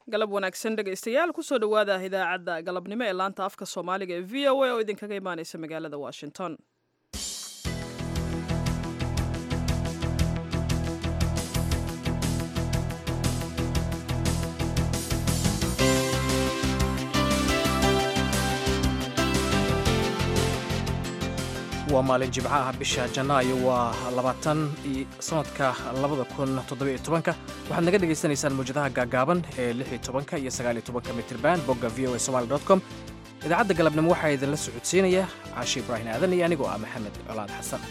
galab wanaagsan dhegaystayaal kusoo dhowaada idaacadda galabnimo ee laanta afka soomaaliga ee v o a oo idinkaga imaaneysa magaalada washington waa maalin jimco ah bisha janaayo waa labaatan sanadka labada kun toddobiyo tobanka waxaad naga dhagaysanaysaan mawjadaha gaagaaban ee lix iyo tobanka iyo sagaaliyo tobanka mitirban bogga v o a somali dot com idaacadda galabnimo waxaa idinla socodsiinaya caashi ibraahim aadan iyo anigoo ah maxamed colaad xasan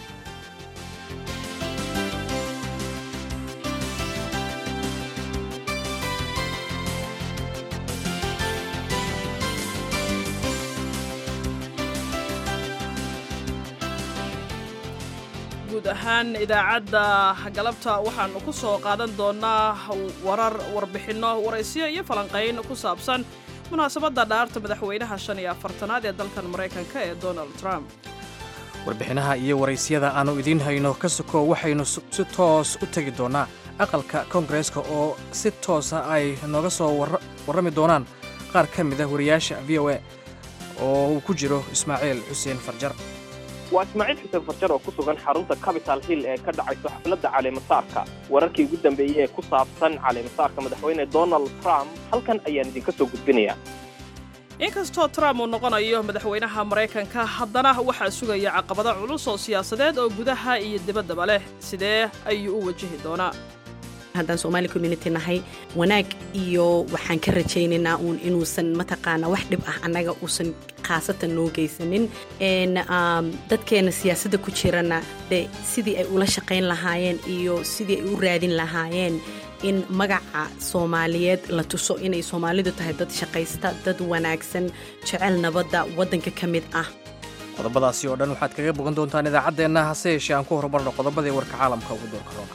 guud ahaan idaacadda galabta waxaanu ku soo qaadan doonaa warar warbixinno waraysiyo iyo falanqayn ku saabsan munaasabadda dhaarta madaxweynaha shan iyo afartanaad ee dalkan maraykanka ee donald trump warbixinaha iyo waraysiyada aannu idiin hayno ka soko waxaynu si toos u tegi doonnaa aqalka koongareeska oo si toosa ay nooga soo warrami doonaan qaar ka mid ah wariyaasha v o a oo uu ku jiro ismaaciil xuseen farjar waa ismaaciil xuseen farjar oo ku sugan xarunta capital hill ee ka dhacayso xafladda caleemasaarka wararkii ugu dambeeyey ee ku saabsan caleemasaarka madaxweyne donald trump halkan ayaan idinka soo gudbinayaa inkastoo trump uu noqonayo madaxweynaha maraykanka haddana waxaa sugaya caqabado culus oo siyaasadeed oo gudaha iyo dibaddaba leh sidee ayuu u wajihi doonaa haddaan somaali community nahay wanaag iyo waxaan ka rajaynaynaa uun inuusan mataqaana wax dhib ah annaga uusan khaasatan noo geysanin dadkeena siyaasadda ku jirana de sidii ay ula shaqayn lahaayeen iyo sidii ay u raadin lahaayeen in magaca soomaaliyeed la tuso inay soomaalidu tahay dad shaqaysta dad wanaagsan jecel nabadda waddanka ka mid ah qodobadaasi oo dhan waxaad kaga bogan doontaan idaacaddeenna hase yeeshee aan ku horumarno qodobadii warka caalamka ugu doorka roona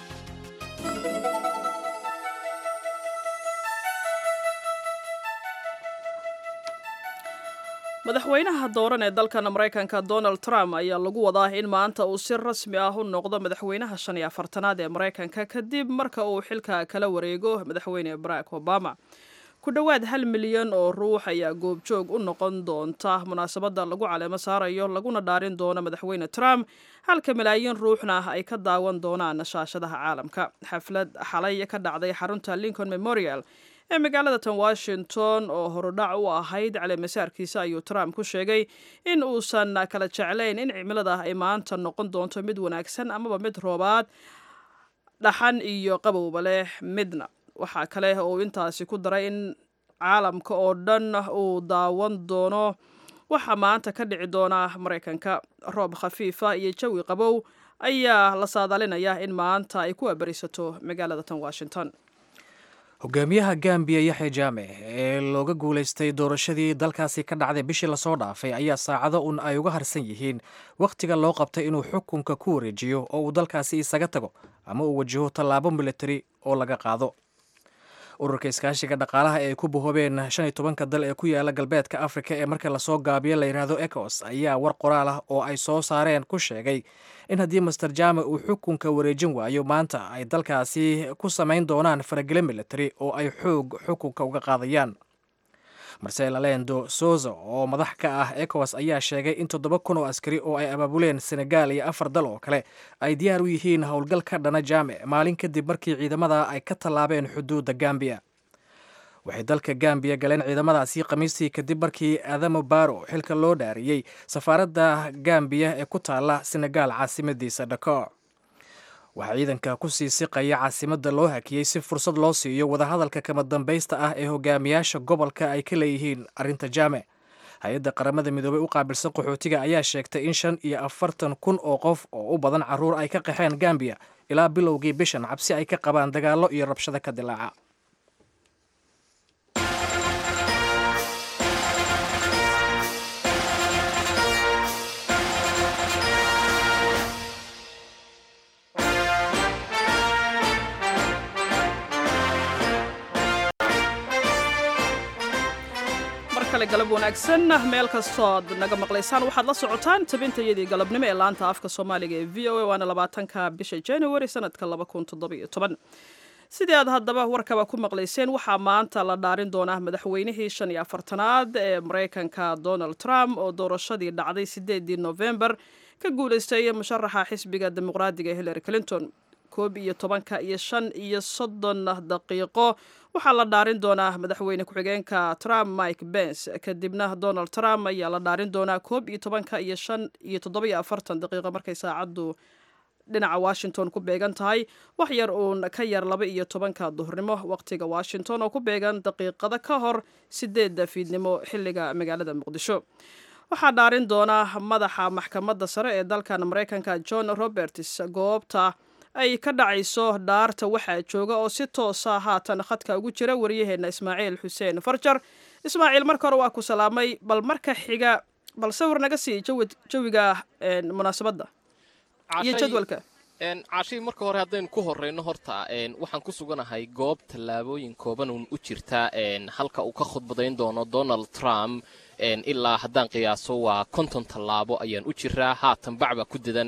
madaxweynaha dooran ee dalkan maraykanka donald trump ayaa lagu wadaa in maanta uu si rasmi ah u noqdo madaxweynaha shan iyo afartanaad ee maraykanka kadib marka uu xilka kala wareego madaxweyne barack obama ku dhowaad hal milyan oo ruux ayaa goobjoog u noqon doonta munaasabadda lagu caleemo saarayo laguna dhaarin doono madaxweyne trump halka malaayiin ruuxna ay ka daawan doonaan shaashadaha caalamka xaflad xalay ka dhacday xarunta lincoln memorial ee magaalada tan washington oo horudhac u ahayd caleemasaarkiisa ayuu trump ku sheegay in uusan kala jeclayn in cimilada ay maanta noqon doonto mid wanaagsan amaba mid roobaad dhaxan iyo qabowba leh midna waxaa kale uu intaasi ku daray in caalamka oo dhan uu daawan doono waxaa maanta ka dhici doona maraykanka roob khafiifa iyo jawi qabow ayaa la saadaalinayaa in maanta ay ku abarisato magaalada tan washington hogaamiyaha gambiya yaxya jaame ee looga guulaystay doorashadii dalkaasi ka dhacday bishii lasoo dhaafay ayaa saacado un ay uga harsan yihiin wakhtiga loo qabtay inuu xukunka ku wareejiyo oo uu dalkaasi isaga tago ama uu wajaho tallaabo militari oo laga qaado ururka iskaashiga dhaqaalaha ee ay ku bahoobeen shan iyo tobanka dal ee ku yaala galbeedka afrika ee marka lasoo gaabiyo la yidhaahdo ecos ayaa war qoraal ah oo ay soo saareen ku sheegay in haddii master jame uu xukunka wareejin waayo maanta ay dalkaasi ku samayn doonaan faragele military oo ay xoog xukunka uga qaadayaan marcel alendo soza oo madax ka ah ecowas ayaa sheegay in toddoba kun oo askari oo ay abaabuleen senegal iyo afar dal oo kale ay diyaar u yihiin howlgal ka dhana jaame maalin kadib markii ciidamada ay ka tallaabeen xuduudda gambiya waxay dalka gambiya galeen ciidamadaasi khamiistii kadib markii adamo baro xilka loo dhaariyey safaaradda gambiya ee ku taalla senegal caasimadiisa dhakor waxaa ciidanka ku sii siqaya caasimadda loo hakiyey si fursad loo siiyo wadahadalka kama dambaysta ah ee hogaamiyaasha gobolka ay ka leeyihiin arrinta jaame hay-adda qaramada midoobey u qaabilsan qaxootiga ayaa sheegtay in shan iyo afartan kun oo qof oo u badan carruur ay ka qaxeen gambiya ilaa bilowgii bishan cabsi ay ka qabaan dagaallo iyo rabshado ka dilaaca galab wanaagsan meel kastooad naga maqlaysaan waxaad la socotaan tabintayadii galabnimo ee laanta afka soomaaliga ee v o a waana labaatanka bisha january sanadka laba kun toddobiyo toban sidii aad haddaba warkaba ku maqlayseen waxaa maanta la dhaarin doonaa madaxweynihii shan iyo afartanaad ee maraykanka donald trump oo doorashadii dhacday sideedii november ka guulaystay musharaxa xisbiga dimuqraadiga hillary clinton koob iyo tobanka iyo shan iyo soddon daqiiqo waxaa la dhaarin doonaa madaxweyne ku-xigeenka trump mike bens kadibna donald trump ayaa la dhaarin doonaa koob iyo tobanka iyo shan iyo toddobiyo afartan daqiiqo markay saacaddu dhinaca washington ku beegan tahay wax yar uun ka yar laba iyo tobanka duhurnimo waqtiga washington oo ku beegan daqiiqada ka hor sideedda fiidnimo xilliga magaalada muqdisho waxaa dhaarin doona madaxa maxkamadda sare ee dalkan maraykanka john roberts goobta ay ka dhacayso dhaarta waxaa jooga oo si toosa haatan khadka ugu jira waryaheena ismaaciil xuseen farjar ismaaciil marka hore waa ku salaamay bal marka xiga bal sawir naga sii jawiga munaasabadda iyo jadwalka caashii marka hore haddaynu ku horrayno horta waxaan ku suganahay goob tallaabooyin kooban uun u jirta halka uu ka khudbadayn doono donald trump ilaa haddaan qiyaaso waa konton tallaabo ayaan u jiraa haatan bacba ku dadan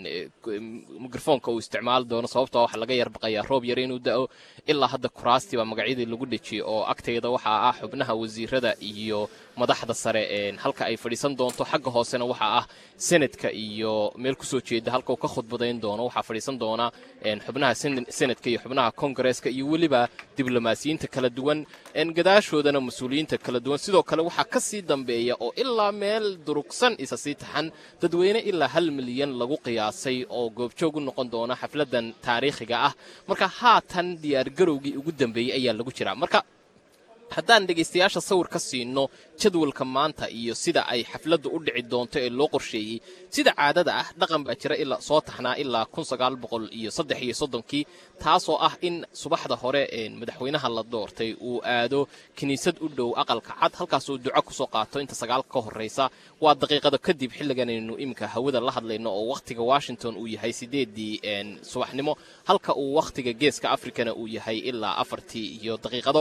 mikrofoonka uu isticmaali doono sababtoo waxaa laga yarbaqayaa roob yar inuu da'o ilaa hadda kuraastii baa magacyadii lagu dhejiyey oo agtayda waxaa ah xubnaha wasiirada iyo madaxda sare halka ay fadhiisan doonto xagga hoosena waxaa ah senadka iyo meel kusoo jeeda halka uu ka khudbadayn doono waxaa fadhiisan doona xubnaha senadka iyo xubnaha kongareeska iyo weliba diblomaasiyiinta kala duwan gadaashoodana mas-uuliyiinta kala duwan sidoo kale waxaa ka sii dambeeya oo ilaa meel durugsan isa sii taxan dadweyne ilaa hal milyan lagu qiyaasay oo goobjoog u noqon doona xafladan taariikhiga ah marka haatan diyaargarowgii ugu dambeeyey ayaa lagu jiraa marka haddaan dhegaystayaasha sawir ka siino jadwalka maanta iyo sida ay xafladdu u dhici doonto ee loo qorsheeyey sida caadada ah dhaqan baa jira ilaa soo taxnaa ilaa kun sagaal boqol iyo saddex iyo soddonkii taasoo ah in subaxda hore madaxweynaha la doortay uu aado kiniisad u dhow aqalka cad halkaasuu duco kusoo qaato inta sagaalka ka horraysa waa daqiiqada kadib xilliganaynu iminka hawada la hadlayno oo wakhtiga washington uu yahay sideedii subaxnimo halka uu wakhtiga geeska afrikana uu yahay ilaa afartii iyo daqiiqado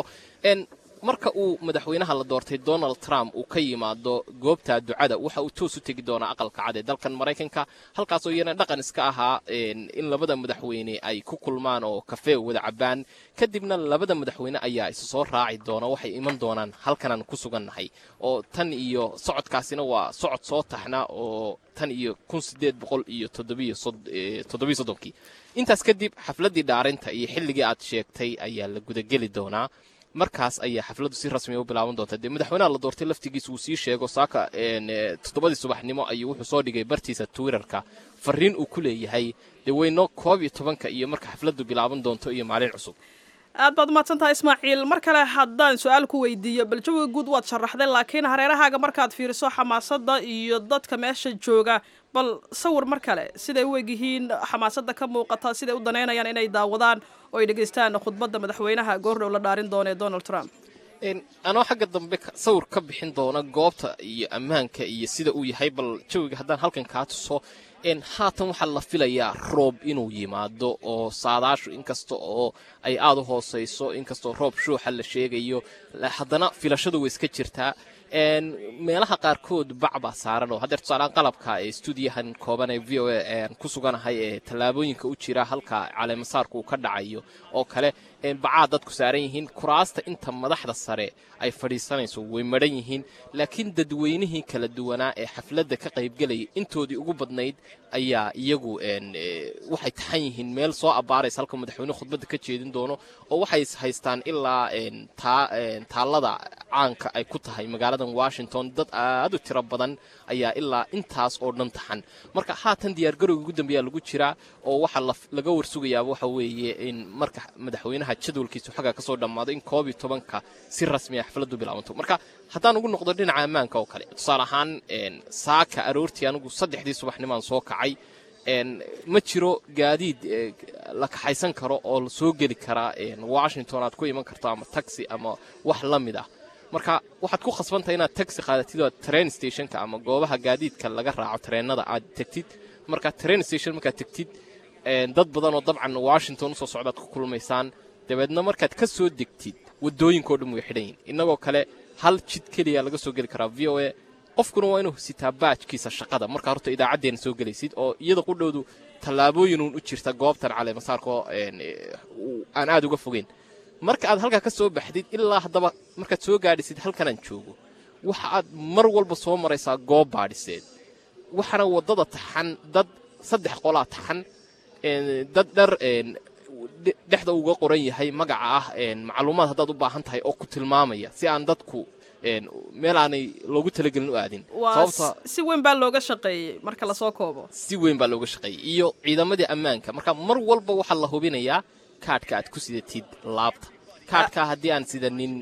marka uu madaxweynaha la doortay donald trump uu ka yimaado goobta ducada waxa uu toos u tegi doonaa aqalka cad ee dalkan maraykanka halkaasoo iyana dhaqan iska ahaa in labada madaxweyne ay ku kulmaan oo kafee wada cabaan kadibna labada madaxweyne ayaa isu soo raaci doona waxay iman doonaan halkanaan ku sugannahay oo tan iyo socodkaasina waa socod soo taxna oo tan iyo kun sideed boqol iyo toddobiyo soddonkii intaas kadib xafladdii dhaarinta iyo xilligii aad sheegtay ayaa la gudageli doonaa markaas ayaa xafladdu si rasmiya u bilaaban doonta dee madaxweynaha la doortay laftigiisa uu sii sheego saaka toddobadii subaxnimo ayuu wuxuu soo dhigay bartiisa twitterka fariin uu ku leeyahay dee weyno koob iyo tobanka iyo marka xafladdu bilaaban doonto iyo maalin cusub aad baad umahadsan tahay ismaaciil mar kale haddaan su-aal ku weydiiyo bal jawiga guud waad sharaxday laakiin hareerahaaga markaad fiiriso xamaasadda iyo dadka meesha jooga bal sawir mar kale siday u egyihiin xamaasadda ka muuqata siday u danaynayaan inay daawadaan oo ay dhegaystaan khudbadda madaxweynaha goordhow la dhaarin doona ee donald trump anoo xagga dambe sawir ka bixin doona goobta iyo ammaanka iyo sida uu yahay bal jawiga haddaan halkan kaa tuso haatan waxaa la filayaa roob inuu yimaado oo saadaashu inkasta oo ay aada u hoosayso inkastoo roob shuuxa la sheegayo haddana filashadu way iska jirtaa meelaha qaarkood bac baa saaran oo haddeer tusaalaan qalabka ee stuudiyahan kooban ee v o a ku suganahay ee tallaabooyinka u jira halka caleemasaarku uu ka dhacayo oo kale bacaa dadku saaran yihiin kuraasta inta madaxda sare ay fadhiisanayso way madhan yihiin laakiin dadweynihii kala duwanaa ee xafladda ka qaybgelayay intoodii ugu badnayd ayaa iyagu waxay taxan yihiin meel soo abbaaraysa halka madaxweyne khudbadda ka jeedin doono oo waxay haystaan ilaa taallada caanka ay ku tahay magaaladan washington dad aad u tiro badan ayaa ilaa intaas oo dhan taxan marka haatan diyaargarowga ugu dambeeyaa lagu jiraa oo waxaa laga warsugayaaba waxa weeye in marka madaxweynaha jadwalkiisu xagga kasoo dhammaado in koob iyo tobanka si rasmiya xafladdu bilaabanto marka haddaan ugu noqdo dhinaca ammaanka oo kale tusaale ahaan saaka aroortii anigu saddexdii subaxnimaan soo kacay ma jiro gaadiid la kaxaysan karo oo la soo geli karaa washington aad ku iman karto ama taxi ama wax la mid ah marka waxaad ku khasbantahay inaad taxi qaadatid oo train stationka ama goobaha gaadiidka laga raaco tareenada aad tegtid marka train station markaad tegtid dad badan oo dabcan washington usoo socdaad ku kulmaysaan dabeedna markaad ka soo degtid waddooyinkao dhan way xidhan yihin innagoo kale hal jid keliya laga soo geli karaa v o a qofkuna waa inuu sitaa baajkiisa shaqada markaa horta idaacaddeena soo gelaysid oo iyada qudhowdu tallaabooyinuun u jirta goobtan caleemasaarko aan aad uga fogeyn marka aad halkaa ka soo baxdid ilaa haddaba markaad soo gaadhisid halkanaan joogo waxa aad mar walba soo maraysaa goob baadhiseed waxaana waddada taxan dad saddex qolaa taxan dad dhar dhexda uga qoran yahay magaca ah macluumaad haddaad u baahan tahay oo ku tilmaamaya si aan dadku meel aanay loogu talagelin u aadin waa si weyn baa looga shaqeeyey marka lasoo koobo si weyn baa looga shaqeeyey iyo ciidamadii ammaanka marka mar walba waxaa la hubinayaa kaadhka aad ku sidatid laabta kaadhkaa haddii aan sidanin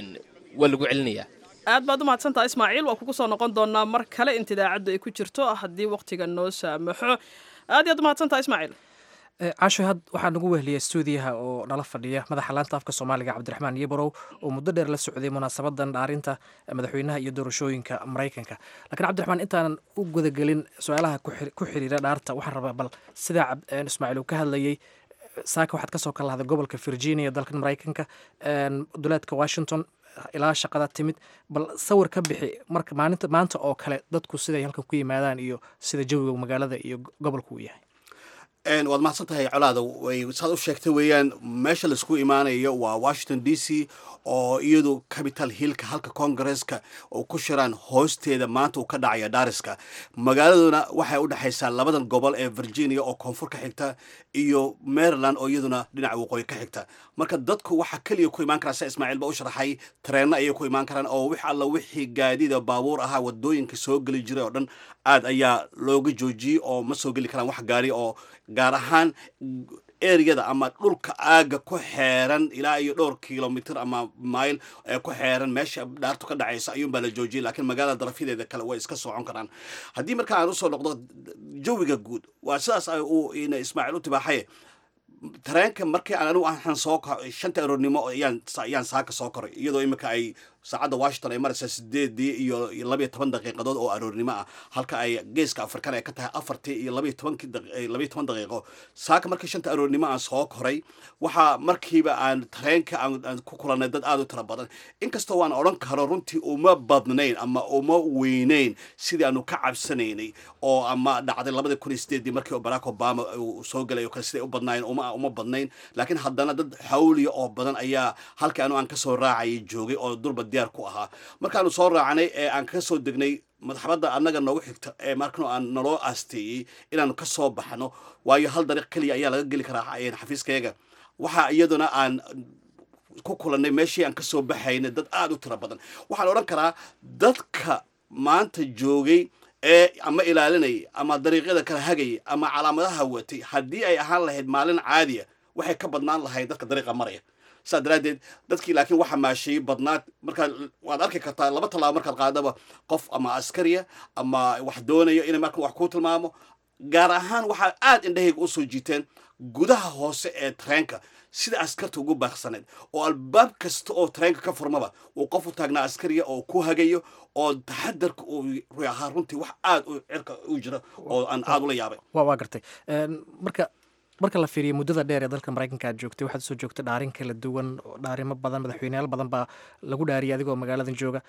waa lagu celinayaa aad baad u mahadsantaha ismaaciil waa kugu soo noqon doonaa mar kale inta idaacaddu ay ku jirto haddii wakhtiga noo saamaxo aad iyaad u mahadsantaha ismaaciil casho had waxaa nagu wehliyay stuudiyaha oo nala fadhiya madaxa laanta afka soomaaliga cabdiraxmaan yeborow oo muddo dheer la socday munaasabadan dhaarinta madaxweynaha iyo doorashooyinka maraykanka lakiin cabdiraxmaan intaanan u gudagelin su-aalaha ku xiriira dhaarta waxaan rabaa bal sidaa ismaaciil uu ka hadlayey saaka waxaad kasoo kala lahday gobolka virginia dalkan maraykanka duleedka washington ilaa shaqada timid bal sawir ka bixi marka maalinta maanta oo kale dadku siday halkan ku yimaadaan iyo sida jawiga magaalada iyo gobolku uu yahay waad mahadsan tahay colaada saad u sheegtay weeyaan meesha laisku imaanayo waa washington d c oo iyadu capital hillka halka congaresska oo ku shiraan hoosteeda maanta uu ka dhacaya dhariska magaaladuna waxay u dhexaysaa labadan gobol ee virginia oo koonfur ka xigta iyo maryland oo iyaduna dhinaca waqooyi ka xigta marka dadku waxaa keliya ku imaan karaa sida ismaaciil ba u sharaxay tareenno ayay ku imaan karaan oo wix alla wixii gaadiida baabuur ahaa wadooyinka soo geli jiray oo dhan aad ayaa looga joojiyey oo ma soo geli karaan wax gaari oo gaar ahaan ereyada ama dhulka aaga ku xeeran ilaa iyo dhowr kilomitr ama mile ee ku xeeran meesha dhaartu ka dhacaysa ayuunbaa la joojiyay laakiin magaalada darafyadeeda kale way iska socon karaan haddii marka aan usoo noqdo jawiga guud waa sidaas uu ismaaciil u tibaaxaye tareenka markii aan anigu aan soo shanta aroornimo ayaan ayaan saaka soo koray iyadoo imika ay saacadda washington ay maraysaa sideedii iyo labayo toban daqiiqadood oo aroornimo ah halka ay geeska afrikan ay ka tahay afartii iyo labayo tobankii labayo toban daqiiqo saaka markii shanta aroornimo aan soo koray waxaa markiiba aan tareenka aan ku kulanay dad aada u tira badan inkastoo waan odhan karo runtii uma badnayn ama uma weynayn sidii aanu ka cabsanaynay oo ama dhacday labadii kun iyo sideedii markii barack obama uu soo galay oo kale siday u badnaayeen uma uma badnayn laakiin haddana dad xawliya oo badan ayaa halkii anu aan kasoo raacayay joogay oo durba diyaar ku ahaa markaanu soo raacnay ee aan ka soo degnay madaxbadda annaga noogu xigta ee markano aan naloo aasteeyey inaanu ka soo baxno waayo hal dariiq keliya ayaa laga geli karaa xafiiskayga waxaa iyaduna aan ku kulannay meeshii aan kasoo baxaynay dad aada u tiro badan waxaan odhan karaa dadka maanta joogay ee ama ilaalinayay ama dariiqyada kala hagayay ama calaamadaha watay haddii ay ahaan lahayd maalin caadiya waxay ka badnaan lahayd dadka dariiqa maraya saas daraaddeed dadkii laakiin waxa maasheeyey badnaad markaad waad arki kartaa laba tallaabo markaad qaadaba qof ama askariya ama wax doonayo inay marka wax kuu tilmaamo gaar ahaan waxaa aada indhahayga usoo jiiteen gudaha hoose ee tareenka sida askarta ugu baaqsaneed oo albaab kasta oo tareenka ka furmaba uu qof u taagnaa askariya oo ku hagayo oo taxadarka uu ruy ahaa runtii wax aada u cirka u jira oo aan aada ula yaabay wa waa gartay marka marka la fiiriyo muddada dheer ee dalka maraykanka aad joogtay waxaad soo joogtay dhaarin kala duwan dhaarimo badan madaxweyneyaal badan baa lagu dhaariyay adigoo magaaladan jooga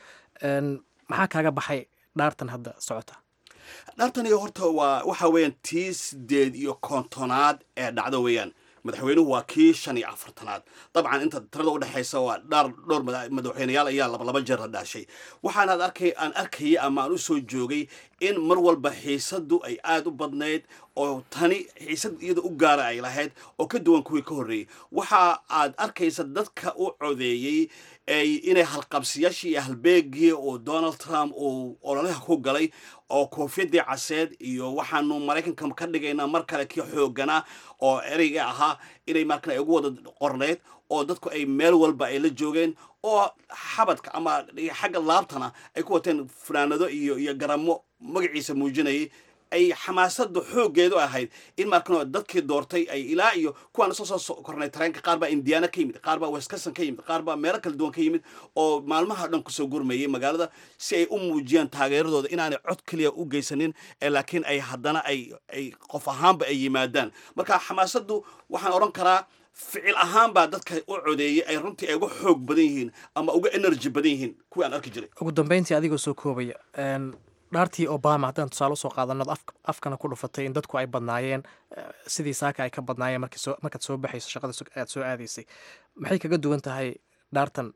maxaa kaaga baxay dhaartan hadda socota dhaartani horta waa waxa weeyaan tii sideed iyo kontonaad ee dhacdo weeyaan madaxweynuhu waa kii shan iyo afartanaad dabcan inta tirada udhexaysa waa dhaar dhowr madaxweyneyaal ayaa labalaba jeer la dhaashay waxaanaad arkay aan arkayay ama aan usoo joogay in mar walba xiisadu ay aada u badnayd oo tani xiisad iyada u gaara ay lahayd oo ka duwan kuwii ka horreeyey waxa aad arkaysa dadka u codeeyey inay halqabsiyaashii iyo halbeegii uu donald trump uu ololaha ku galay oo koofiyadii caseed iyo waxaanu maraykanka ka dhigaynaa mar kale kii xooganaa oo ereyga ahaa inay markan ay ugu wada qorneyd oo dadku ay meel walba ay la joogeen oo xabadka ama xagga laabtana ay ku wateen fanaanado iyo iyo garamo magaciisa muujinayay ay xamaasada xooggeedu ahayd in markan dadkii doortay ay ilaa iyo kuwaan soo soo kornay tareenka qaar baa indiana ka yimid qaar baa wisconsin ka yimid qaar baa meelo kala duwan ka yimid oo maalmaha dhan kusoo gurmayay magaalada si ay u muujiyaan taageeradooda inaanay cod keliya u geysanin laakiin ay haddana ay ay qof ahaanba ay yimaadaan marka xamaasadu waxaan odhan karaa ficil ahaan baa dadka u codeeyay ay runtii ay uga xoog badan yihiin ama uga energy badan yihiin kuwii aan arki jiray ugu dambeyntii adigoo soo koobaya dhaartii obama haddaan tusaale usoo qaadano afkana ku dhufatay in dadku ay badnaayeen sidii saaka ay ka badnaayeen markaad soo baxayso shaqada aad soo aadaysay maxay kaga duwan tahay dhaartan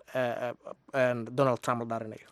donald trump la dhaarinayo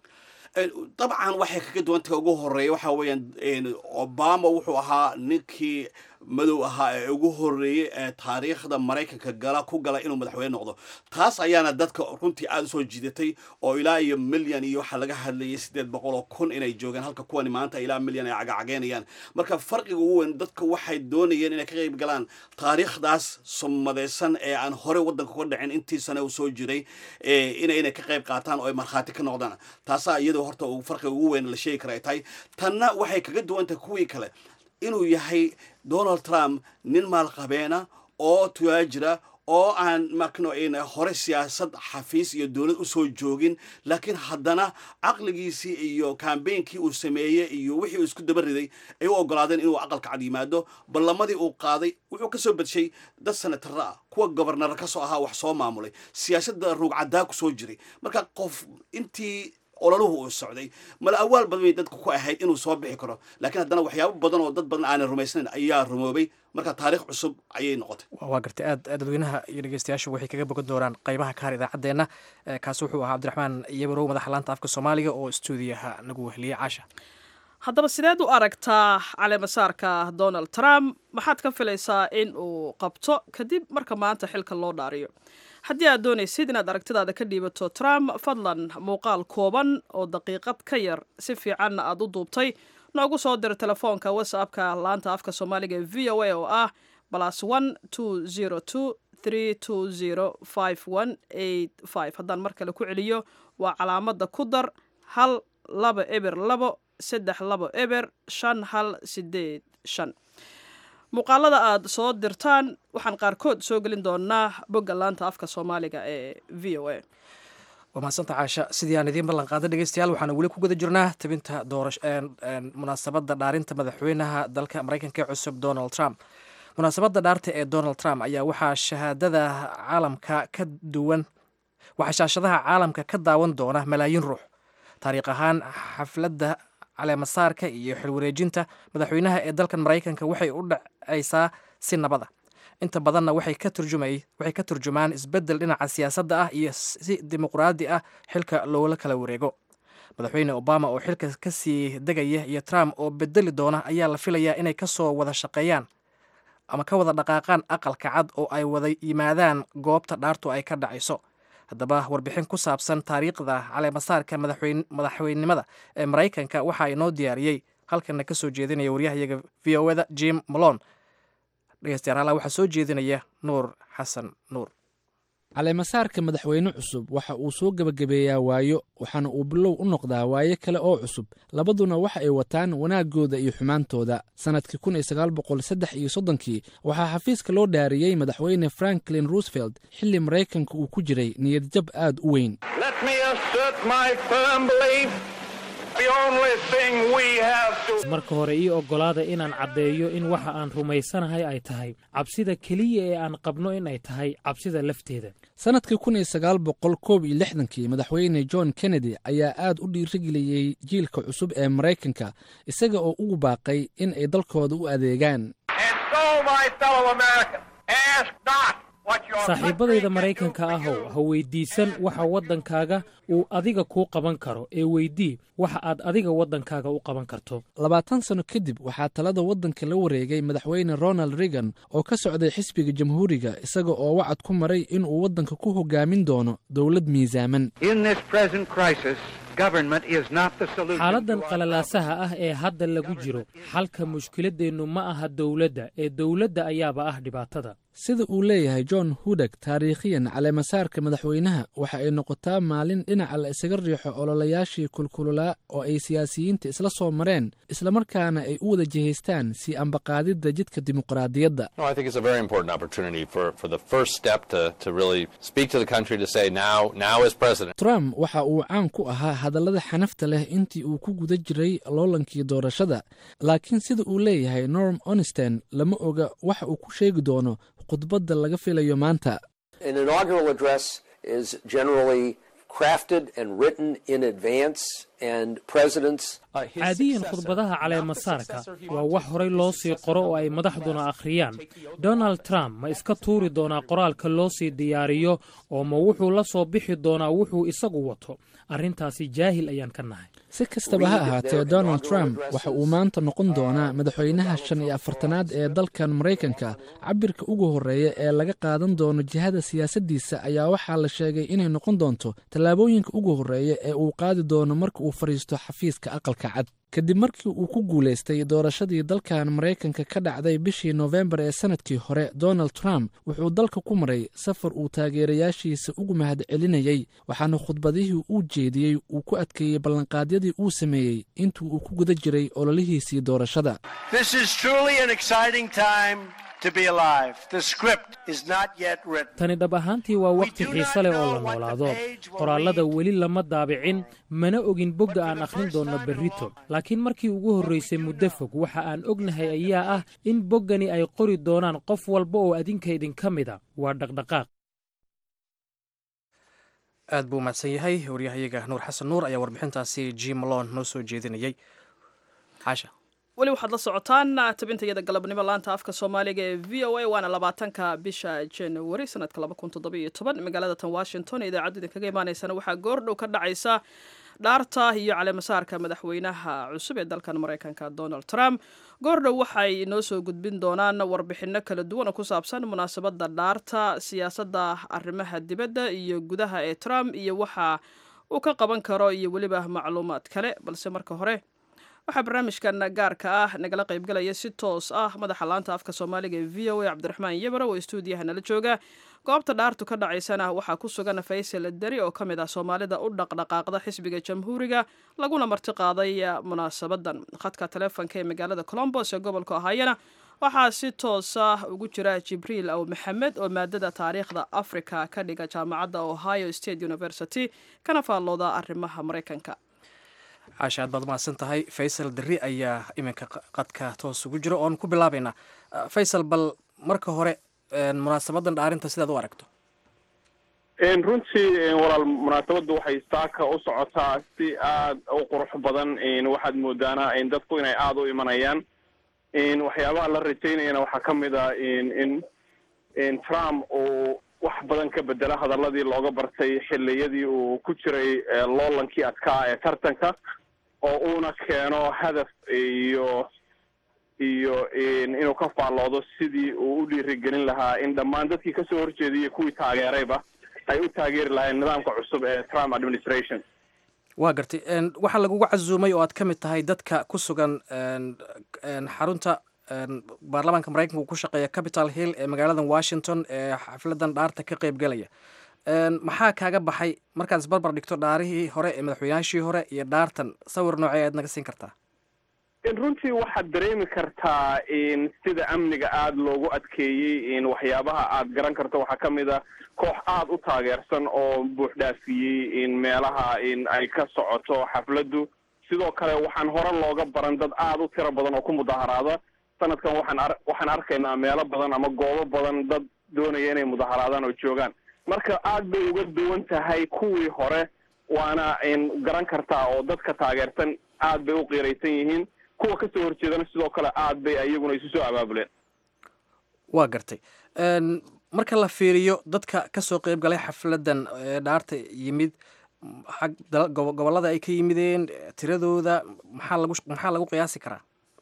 dabcan waxay kaga duwantahay ugu horeeya waxaa weeyaan obama wuxuu ahaa ninkii madow ahaa ee ugu horeeyey ee taariikhda maraykanka gala ku gala inuu madaxweyne noqdo taas ayaana dadka runtii aada usoo jiidatay oo ilaa iyo milyan iyo waxaa laga hadlayay siddeed boqol oo kun inay joogaan halka kuwani maanta ilaa milyan ay cagacageynayaan marka farqiga ugu weyn dadka waxay doonayeen inay ka qayb galaan taariikhdaas sumadaysan ee aan hore waddanka uga dhicin intii sane uu soo jiray ina inay ka qayb qaataan oo ay markhaati ka noqdaan taasaa iyadoo horta farqiga ugu weyn la sheegi kara ay tahay tanna waxay kaga duwan tahay kuwii kale inuu yahay donald trump nin maalqabeena oo tuwaajira oo aan makno hore siyaasad xafiis iyo dowlad usoo joogin laakiin haddana caqligiisii iyo kambeynkii uu sameeyey iyo wixii uu isku daba riday ay u ogolaadeen inuu aqalka cad yimaado ballamadii uu qaaday wuxuu kasoo badshay dad senatara ah kuwa gobarnara kasoo ahaa wax soo maamulay siyaasadda ruugcadaa ku soo jiray marka qof intii ololuhu uu socday mala awaal badan bay dadku ku ahayd inuu soo bixi karo laakiin haddana waxyaabo badan oo dad badan aanay rumaysnayn ayaa rumoobay marka taariikh cusub ayay noqotay waa gartay aad dadweynaha iyo dhegeystayaashu waxay kaga bogan doonaan qaybaha ka har idaacaddeenna kaasi wuxuu ahaa cabdiraxmaan iyabarow madaxa laanta afka soomaaliga oo stuudiyaha nagu weheliyey caasha haddaba sideed u aragtaa caleemasaarka donald trump maxaad ka filaysaa in uu qabto kadib marka maanta xilka loo dhaariyo haddii aad doonaysid inaad aragtidaada ka dhiibato trump fadlan muuqaal kooban oo daqiiqad ka yar si fiicanna aad u duubtay noogu soo dir telefoonka whatsappka laanta afka soomaaliga ee v o a oo ah plus one two zero two three two zero five one eight five haddaan mar kale ku celiyo waa calaamada ku dar hal laba eber labo saddex labo eber shan hal sideed shan muuqaalada aad soo dirtaan waxaan qaarkood soo gelin doonaa bogga laanta afka soomaaliga ee v o a waa mahadsanta caasha sidii aan idiin ballan qaaday dhegeystayaal waxaana weli ku guda jirnaa tabinta doorash munaasabadda dhaarinta madaxweynaha dalka maraykanka ee cusub donald trump munaasabadda dhaarta ee donald trump ayaa waxaa shahaadada caalamka ka duwan waxaa shaashadaha caalamka ka daawan doona malaayiin ruux taariikh ahaan xafladda caleemasaarka iyo xilwareejinta madaxweynaha ee dalkan maraykanka waxay u dhacaysaa si nabada inta badanna waxay ka turjumay waxay ka turjumaan isbeddel dhinaca siyaasadda ah iyo si dimuqraadi ah xilka loola kala wareego madaxweyne obama oo xilka ka sii degaya iyo trump oo bedeli doona ayaa la filayaa inay ka soo wada shaqeeyaan ama ka wada dhaqaaqaan aqalka cad oo ay wada yimaadaan goobta dhaartu ay ka dhacayso haddaba warbixin ku saabsan taariikhda caleemasaarka madaxweynenimada ee maraykanka waxaa inoo diyaariyey halkana ka soo jeedinaya waryahayaga v o eda jim malon dhegeystayaal hala waxaa soo jeedinaya nuur xasan nuur caleemasaarka madaxweyne cusub waxa uu soo gebagabeeyaa waayo waxaana uu bilow u noqdaa waayo kale oo cusub labaduna waxa ay wataan wanaaggooda iyo xumaantooda sannadkii kun iyo sagaal boqol saddex iyo soddonkii waxaa xafiiska loo dhaariyey madaxweyne franklin roosevelt xilli maraykanka uu ku jiray niyadjab aad u weyn marka hore ii oggolaada inaan caddeeyo in waxa aan rumaysanahay ay tahay cabsida keliya ee aan qabno in ay tahay cabsida lafteeda sannadkii kun iyo sagaal boqol koob iyo lixdankii madaxweyne john kennedy ayaa aad u dhiirigeliyey jiilka cusub ee maraykanka isaga oo ugu baaqay in ay dalkooda u adeegaan saaxiibbadayda maraykanka ahow ha weyddiisan waxa waddankaaga uu adiga kuu qaban karo ee weydii waxa aad adiga waddankaaga u qaban karto labaatan sanno kadib waxaa talada waddanka la wareegay madaxweyne ronald reagan oo ka socday xisbiga jamhuuriga isaga oo wacad ku maray inuu waddanka ku hogaamin doono dowlad miisaaman xaaladdan qalalaasaha ah ee hadda lagu jiro xalka mushkiladdeennu ma aha dowladda ee dowladda ayaaba ah dhibaatada sida uu leeyahay john hudeg taariikhiyan caleemasaarka madaxweynaha waxa ay noqotaa maalin dhinaca la isaga riixo ololayaashii kulkululaa oo ay siyaasiyiinta isla soo mareen islamarkaana ay u wada jihaystaan sii ambaqaadidda jidka dimuqraadiyadda trump waxa uu caan ku ahaa hadallada xanafta leh intii uu ku guda jiray loolankii doorashada laakiin sida uu leeyahay norm onesten lama oga waxa uu ku sheegi doono khudbadda laga filayo maanta crafted and written in advance, and presidents. caadiyan khudbadaha caleemasaarka waa wax horay loo sii qoro oo ay madaxduna akhriyaan donald trump ma iska tuuri doonaa qoraalka loo sii diyaariyo oo ma wuxuu la soo bixi doonaa wuxuu isagu wato arrintaasi jaahil ayaan ka nahay si kastaba ha ahaatee donald trump waxa uu maanta noqon doonaa madaxweynaha shan iyo afartanaad ee dalkan maraykanka cabirka ugu horreeya ee laga qaadan doono jihada siyaasaddiisa ayaa waxaa la sheegay inay noqon doonto tallaabooyinka ugu horreeya ee uu qaadi doono marka uu fadhiisto xafiiska aqalka cad kadib markii uu ku guulaystay doorashadii dalkan maraykanka ka dhacday bishii noofembar ee sanadkii hore donald trump wuxuu dalka ku maray safar uu taageerayaashiisa ugu mahad celinayey waxaana khudbadihii uu jeediyey uu ku adkeeyey ballanqaadyadii uu sameeyey intii uu ku guda jiray ololihiisii doorashada tani dhab ahaantii waa wakhti xiise leh oo la noolaado qoraallada weli lama daabicin mana ogin bogga aan akhrin doonno berrito laakiin markii ugu horraysay muddo fog waxa aan ognahay ayaa ah in boggani ay qori doonaan qof walba oo adinka idinka mida waa dhaqdhaqaaq aad buu mahadsan yahay waryahayaga nuur xasan nuur ayaa warbixintaasi jim malon noo soo jeedinayay xaasha weli waxaad la socotaan tabintayada galabnimo laanta afka soomaaliga ee v o a waana labaatanka bisha januari sanadka laba kun toddobiyo toban magaalada tan washington ee idaacaddu idinkaga imaaneysana waxaa goordhow ka dhacaysa dhaarta iyo caleemasaarka madaxweynaha cusub ee dalkan maraykanka donald trump goordhow waxay inoo soo gudbin doonaan warbixino kala duwan oo ku saabsan munaasabadda dhaarta siyaasadda arrimaha dibadda iyo gudaha ee trump iyo waxa uu ka qaban karo iyo weliba macluumaad kale balse marka hore waxaa barnaamijkan gaarka ah nagala qaybgalaya si toos ah madaxa laanta afka soomaaliga ee v o a cabdiraxmaan yebaro oo stuudiyaha nala jooga goobta dhaartu ka dhacaysana waxaa ku sugan faysal deri oo ka mid ah soomaalida u dhaqdhaqaaqda xisbiga jamhuuriga laguna marti qaaday munaasabadan khadka taleefonka ee magaalada colombos ee gobolka ohayana waxaa si toos ah ugu jira jibriil aw maxamed oo maadada taariikhda africa ka dhiga jaamacadda ohio state university kana faallooda arrimaha maraykanka caasha aad baad mahadsan tahay faysal derri ayaa iminka qadka toos ugu jiro oon ku bilaabaynaa faysal bal marka hore munaasabadan dhaarinta sidaad u aragto runtii walaal munaasabaddu waxay saaka u socotaa si aad u qurux badan waxaad moodaana dadku inay aada u imanayaan waxyaabaha la rajaynayana waxaa ka mid a in trump uu wax badan ka bedela hadaladii looga bartay xiliyadii uu ku jiray loolankii adkaa ee tartanka oo uuna keeno hadaf iyo iyo inuu ka faalloodo sidii uu u dhiirigelin lahaa in dhammaan dadkii kasoo horjeedaiyo kuwii taageerayba ay u taageeri lahayn nidaamka cusub ee trump administration waa gartay waxaa lagugu casuumay oo aad ka mid tahay dadka ku sugan xarunta baarlamaanka maraykanka uu ku shaqeeya capital hill ee magaaladan washington ee xafladan dhaarta ka qeyb galaya maxaa kaaga baxay markaad isbarbar dhigto dhaarihii hore ee madaxweynaashii hore iyo dhaartan sawir noocee aad naga siin kartaa runtii waxaad dareemi kartaa sida amniga aada loogu adkeeyey waxyaabaha aad garan karto waxaa ka mid a koox aada u taageersan oo buuxdhaafiyey meelaha ay ka socoto xafladdu sidoo kale waxaan hore looga baran dad aada u tiro badan oo ku mudaharaada sanadkan waxaan ar waxaan arkaynaa meelo badan ama goobo badan dad doonaya inay mudaharaadaan oo joogaan marka aad bay uga duwan tahay kuwii hore waana garan kartaa oo dadka taageersan aad bay u qiiraysan yihiin kuwa kasoo horjeedana sidoo kale aad bay iyaguna isu soo abaabuleen waa gartay marka la fiiriyo dadka kasoo qeyb galay xafladan ee dhaarta yimid xag gobollada ay ka yimideen tiradooda maxaa lagu maxaa lagu qiyaasi karaa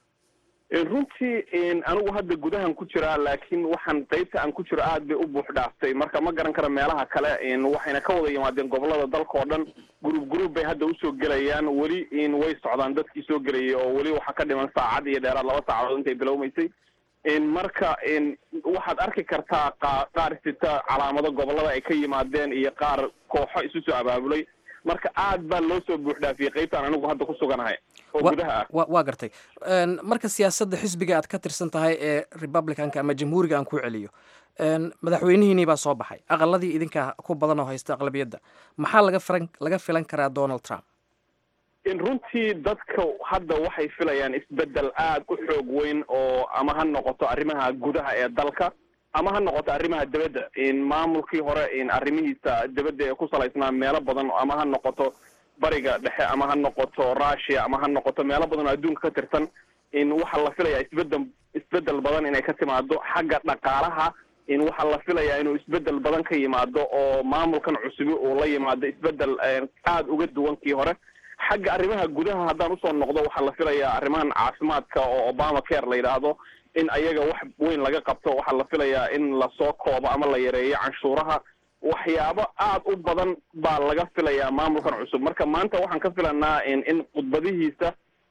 runtii anigu hadda gudahan ku jiraa laakiin waxaan qeybta aan ku jiro aad bay u buux dhaaftay marka ma garan kara meelaha kale waxayna ka wada yimaadeen gobolada dalka oo dhan group group bay hadda usoo gelayaan weli way socdaan dadkii soo gelayay oo weli waxaa ka dhiman saacad iyo dheeraad laba saacadood intay bilowmaysay marka waxaad arki kartaa qaar sita calaamado gobolada ay ka yimaadeen iyo qaar kooxo isu soo abaabulay marka aad baa loo soo buux dhaafiyey qeybtaan anigu hadda ku suganahay oo gudaha ah waa gartay marka siyaasadda xisbiga aad ka tirsan tahay ee republicanka ama jamhuuriga aan ku celiyo madaxweynihiinii baa soo baxay aqaladii idinka ku badan oo haysta aqlabiyadda maxaa laga filan laga filan karaa donald trump runtii dadka hadda waxay filayaan isbedel aad u xoog weyn oo ama ha noqoto arrimaha gudaha ee dalka ama ha noqoto arrimaha dibadda maamulkii hore arrimihiisa dibadda ee ku salaysnaa meelo badan ama ha noqoto bariga dhexe ama ha noqoto russia ama ha noqoto meelo badan oo adduunka ka tirsan waxaa la filayaa isbedel isbedel badan inay ka timaado xagga dhaqaalaha waxaa la filayaa inuu isbedel badan ka yimaado oo maamulkan cusubi uu la yimaado isbedel aada uga duwan kii hore xagga arrimaha gudaha haddaan usoo noqdo waxaa la filayaa arrimahan caafimaadka oo obama care la yidhaahdo in ayaga wax weyn laga qabto waxaa la filayaa in lasoo koobo ama la yareeyo canshuuraha waxyaabo aada u badan baa laga filayaa maamulkan cusub marka maanta waxaan ka filanaa in khudbadihiisa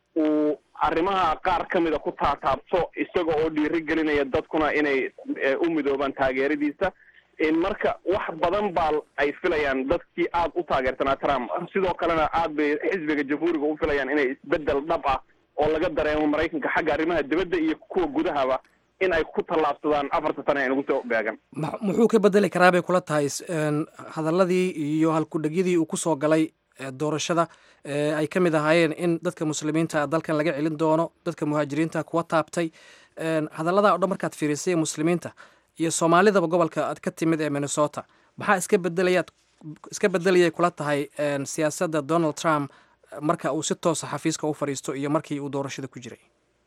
uu arrimaha qaar ka mida ku taataabto isaga oo dhiiri gelinaya dadkuna inay u midoobaan taageeradiisa marka wax badan baa ay filayaan dadkii aada u taageersanaa trump sidoo kalena aad bay xisbiga jamhuuriga u filayaan inay isbedel dhab ah oo laga dareemo maraykanka xagga arrimaha dibadda iyo kuwa gudahaba in ay ku tallaabsadaan afarta sane ee nagu soo beegan muxuu ka bedeli karaa bay kula tahay hadaladii iyo halkudhegyadii uu kusoo galay doorashada ay ka mid ahaayeen in dadka muslimiinta dalkan laga celin doono dadka muhaajiriinta kuwa taabtay hadallada o dhan markaad fiirisay muslimiinta iyo soomaalidaba gobolka aad ka timid ee minnesota maxaa iska bedelayaad iska bedelayay kula tahay siyaasadda donald trump marka uu si toosa xafiiska u fadhiisto iyo markii uu doorashada ku jiray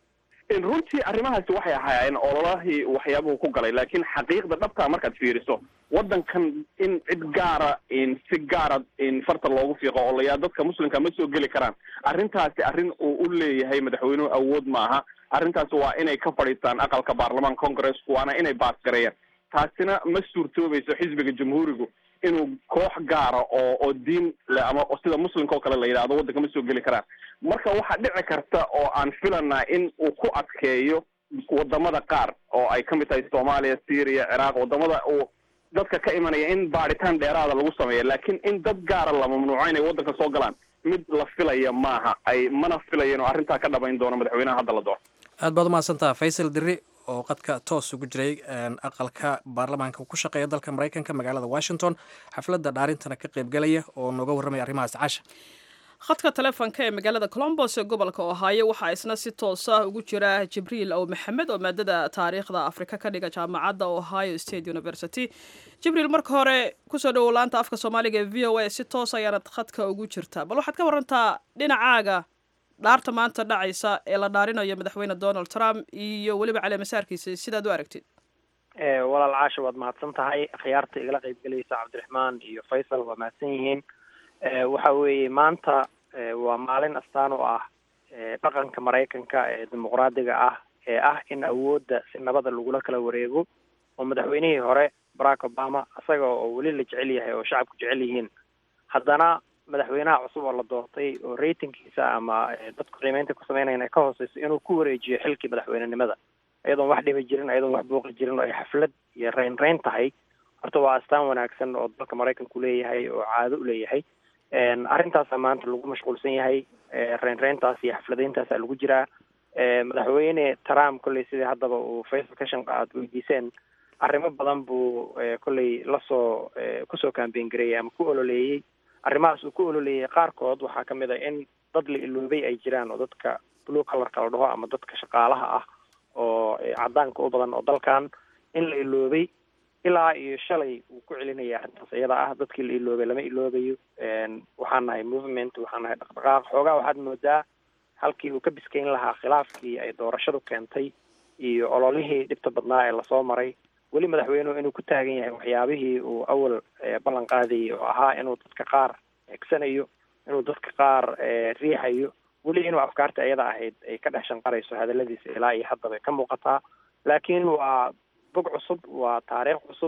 runtii arrimahaasi waxay ahaayeen ololahii waxyaabuhu ku galay laakiin xaqiiqda dhabtaa markaad fiiriso waddankan in cid gaara si gaara farta loogu fiiqo oo layaa dadka muslimka ma soo geli karaan arrintaasi arrin uu u leeyahay madaxweynuhu awood maaha arrintaasi waa inay ka fadhiistaan aqalka baarlamaan congresska waana inay baasgareeyaan taasina ma suurtoobayso xisbiga jamhuurigu inuu koox gaara oo oo diin le ama sida muslimka oo kale la yidhahdo waddanka ma soo geli karaan marka waxaa dhici karta oo aan filanaa in uu ku adkeeyo wadamada qaar oo ay ka mid tahay soomaaliya syria ciraaq wadamada uu dadka ka imanaya in baadhitaan dheeraada lagu sameeya laakiin in dad gaara la mamnuuco inay waddanka soo galaan mid la filaya maaha ay mana filayeen oo arrintaa ka dhabayn doono madaxweynaha hadda la doono aad baad umahadsantaha faysal diri oo qadka toos ugu jiray aqalka baarlamaanka ku shaqeeya dalka maraykanka magaalada washington xafladda dhaarintana ka qaybgalaya oo nooga warramaya arrimahaas casha khadka taleefonka ee magaalada colombos ee gobolka ohaayo waxaa isna si toos ah ugu jira jibriil ow maxamed oo maadada taariikhda afrika ka dhiga jaamacadda ohio state university jibriil marka hore kusoo dhowow laanta afka soomaaliga ee v o a si toos ayaanad khadka ugu jirtaa bal waxaad ka warantaa dhinacaaga dhaarta maanta dhacaysa ee la dhaarinayo madaxweyne donald trump iyo weliba caleemasaarkiisa sidaad u aragtid walaal caasha waad mahadsan tahay akhyaarta igala qaybgelaysa cabdiraxmaan iyo faysal waa mahadsan yihiin waxa weeye maanta waa maalin astaan oo ah dhaqanka maraykanka ee dimuqraadiga ah ee ah in awoodda si nabada lagula kala wareego oo madaxweynihii hore barack obama isaga oo weli la jecel yahay oo shacabku jecel yihiin haddana madaxweynaha cusub oo la doortay oo ratingkiisa ama dadku qiimeynta ku sameynayan ay ka hooseyso inuu ku wareejiyo xilkii madaxweynenimada iyadoon wax dhibi jirin iyadoon wax buuqi jirin oo ay xaflad iyo reyn reyn tahay horta waa astaan wanaagsan oo dalka maraykanku leeyahay oo caado u leeyahay arrintaasa maanta lagu mashquulsan yahay reyn reyntaas iyo xafladeyntaasa lagu jiraa madaxweyne trump kolley sidii haddaba uu faysal ka shanqa aad weydiiseen arrimo badan buu kolley lasoo kusoo kambeyn gareeyay ama ku ololeeyey arrimahaas uu ku ololeeyay qaarkood waxaa kamid a in dad la iloobay ay jiraan oo dadka blue colorka la dhaho ama dadka shaqaalaha ah oo cadaanka u badan oo dalkan in la iloobay ilaa iyo shalay uu ku celinaya arrintaas iyada ah dadkii la iloobay lama iloobayo waxaan nahay movement waxaan nahay dhaqdhaqaaq xoogaa waxaad moodaa halkii uu ka biskayn lahaa khilaafkii ay doorashadu keentay iyo ololihii dhibta badnaa ee lasoo maray weli madaxweynuhu inuu ku taagan yahay waxyaabihii uu awal ballan qaadayay oo ahaa inuu dadka qaar egsanayo inuu dadka qaar riixayo weli inuu afkaarta iyada ahayd ay ka dhex shanqarayso hadaladiisa ilaa iyo haddaba ka muuqataa laakiin waa bog cusub waa taariikh cusub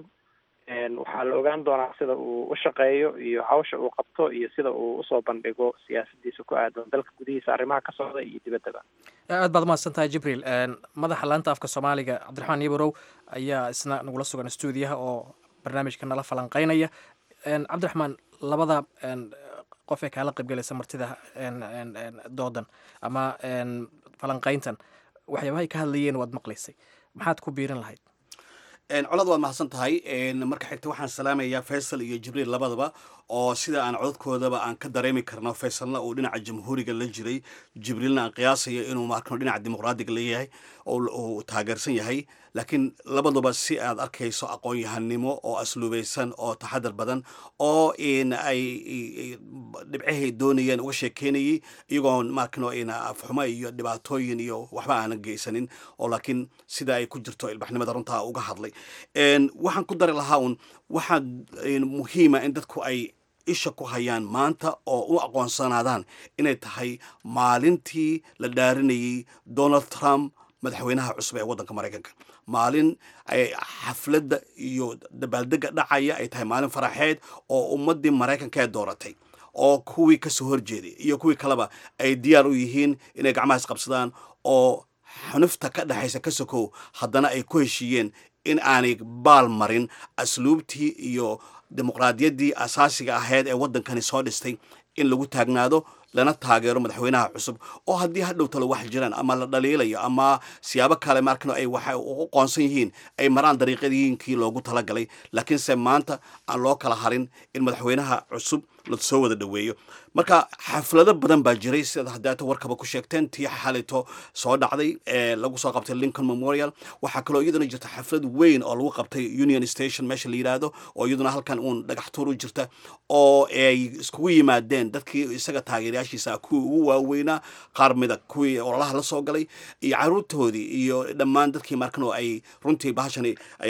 waxaa la ogaan doonaa sida uu u shaqeeyo iyo hawsha uu qabto iyo sida uu usoo bandhigo siyaasadiisa ku aadan dalka gudihiisa arrimaha ka socda iyo dibaddaba aad baad umahadsan tahay jibriil madaxa laanta afka soomaaliga cabdiraxmaan yabarow ayaa isna nagula sugan stuudiyaha oo barnaamijka nala falanqeynaya cabdiraxmaan labada qof ee kaala qaybgalaysa martida doodan ama falanqeyntan waxyaabahay ka hadlayeen waad maqlaysay maxaad ku biirin lahayd colad waad mahadsan tahay marka xigta waxaan salaamayaa faysal iyo jibriil labadaba oo sida aan codadkoodaba aan ka dareemi karno faysalna uu dhinaca jamhuuriga la jiray jibriilna aan qiyaasayo inuu markano dhinaca dimuqraadiga leeyahay uu taageersan yahay laakiin labaduba si aad arkayso aqoon-yahanimo oo asluubaysan oo taxadar badan oo ay dhibcahay doonayeen uga sheekeynayay iyagoon markano afxumo iyo dhibaatooyin iyo waxba aanan geysanin oo laakiin sida ay ku jirto ilbaxnimada runtaa uga hadlay waxaan ku dari lahaa un waxaa muhiima in dadku ay isha ku hayaan maanta oo u aqoonsanaadaan inay tahay maalintii la dhaarinayay donald trump madaxweynaha cusub ee waddanka maraykanka maalin xafladda iyo dabaaldega dhacaya ay tahay maalin faraxeed oo ummaddii maraykanka ee dooratay oo kuwii kasoo horjeeday iyo kuwii kaleba ay diyaar u yihiin inay gacmaha isqabsadaan oo xunufta ka dhexaysa ka sokow haddana ay ku heshiiyeen in aanay baal marin asluubtii iyo dimuqraadiyaddii asaasiga ahayd ee waddankani soo dhistay in lagu taagnaado lana taageero madaxweynaha cusub oo haddii hadhow talo wax jiraan ama la dhaliilayo ama siyaabo kale markano ay waxa ugu qoonsan yihiin ay maraan dariiqadiinkii loogu talagalay laakiinse maanta aan loo kala harin in madaxweynaha cusub la soo wada dhoweeyo marka xaflado badan baa jiray sidaad haddaata warkaba ku sheegteen tii xalito soo dhacday ee lagu soo qabtay lincoln memorial waxaa kaloo iyaduna jirta xaflad weyn oo lagu qabtay union station meesha la yidhaahdo oo iyaduna halkan uun dhagax tuur u jirta oo ay iskugu yimaadeen dadkii isaga taageerayaashiisa kuwii ugu waaweynaa qaar mida kuwii ololaha la soo galay iyo caruurtoodii iyo dhammaan dadkii markanoo ay runtii bahashani